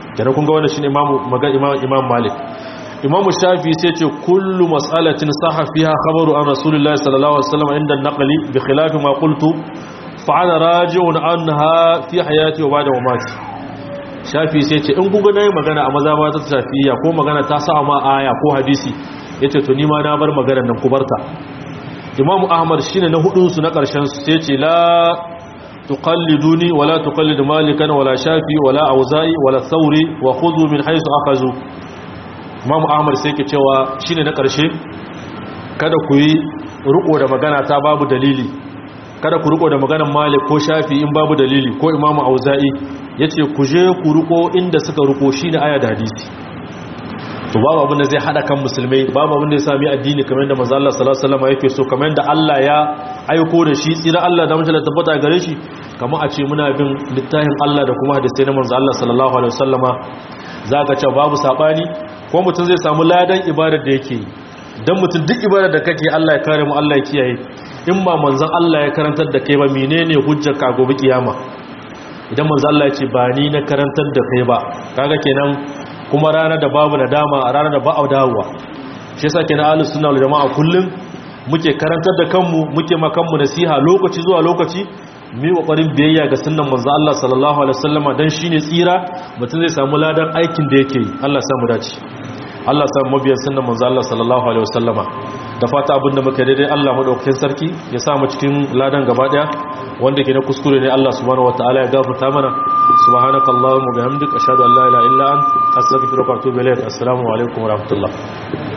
kenan kun ga wannan shine imamu magan imam imam malik imam shafi sai ce kullu mas'alatin sahha fiha khabaru an rasulullahi sallallahu alaihi wasallam inda an-naqli bi khilafi ma qultu fa ana raji'un anha fi hayati wa ba'da mamati shafi sai ce in kun ga nayi magana a maza ba ta shafiya ko magana ta sa ma aya ko hadisi yace to ni ma na bar maganar nan ku barta imam ahmad shine na hudun su na karshen su sai ce la tuqalliduni wala tuqallid malikan wala shafi wala auza'i wala thawri wa khudhu min haythu akhazu imam ahmad sai ke cewa shine na karshe kada ku yi riko da magana ta babu dalili kada ku riko da maganar malik ko shafi in babu dalili ko imam auza'i yace ku je ku riko inda suka riko shine aya da hadisi to babu abin da zai hada kan musulmai babu abin da ya sami addini kamar yadda manzo Allah sallallahu alaihi wasallam yake so kamar yadda Allah ya aiko da shi tsira Allah da mutum da tabbata gare shi kamar a ce muna bin littafin Allah da kuma hadisi na manzo Allah sallallahu alaihi wasallama zaka ce babu sabani ko mutum zai samu ladan ibadar da yake dan mutum duk ibadar da kake Allah ya kare mu Allah ya kiyaye in ba manzon Allah ya karantar da kai ba menene hujjar ka gobe kiyama idan manzo Allah ya ce ba ni na karantar da kai ba kaga kenan kuma ranar da babu nadama a ranar da ba a dawowa shi yasa kenan ahlus sunna wal jamaa kullum muke karantar da kanmu muke ma kanmu nasiha lokaci zuwa lokaci mu yi kokarin biyayya ga sunnan manzo Allah sallallahu alaihi wasallam dan shine tsira mutum zai samu ladan aikin da yake yi Allah ya samu dace Allah ya samu mabiyan sunnan manzo Allah sallallahu alaihi wasallam da fata abinda muka daidai Allah madaukakin sarki ya sa mu cikin ladan gaba daya wanda ke na kuskure ne Allah subhanahu wataala ya gafarta mana subhanakallahumma bihamdika ashhadu an la ilaha illa anta astaghfiruka wa atubu ilayk assalamu alaikum wa rahmatullah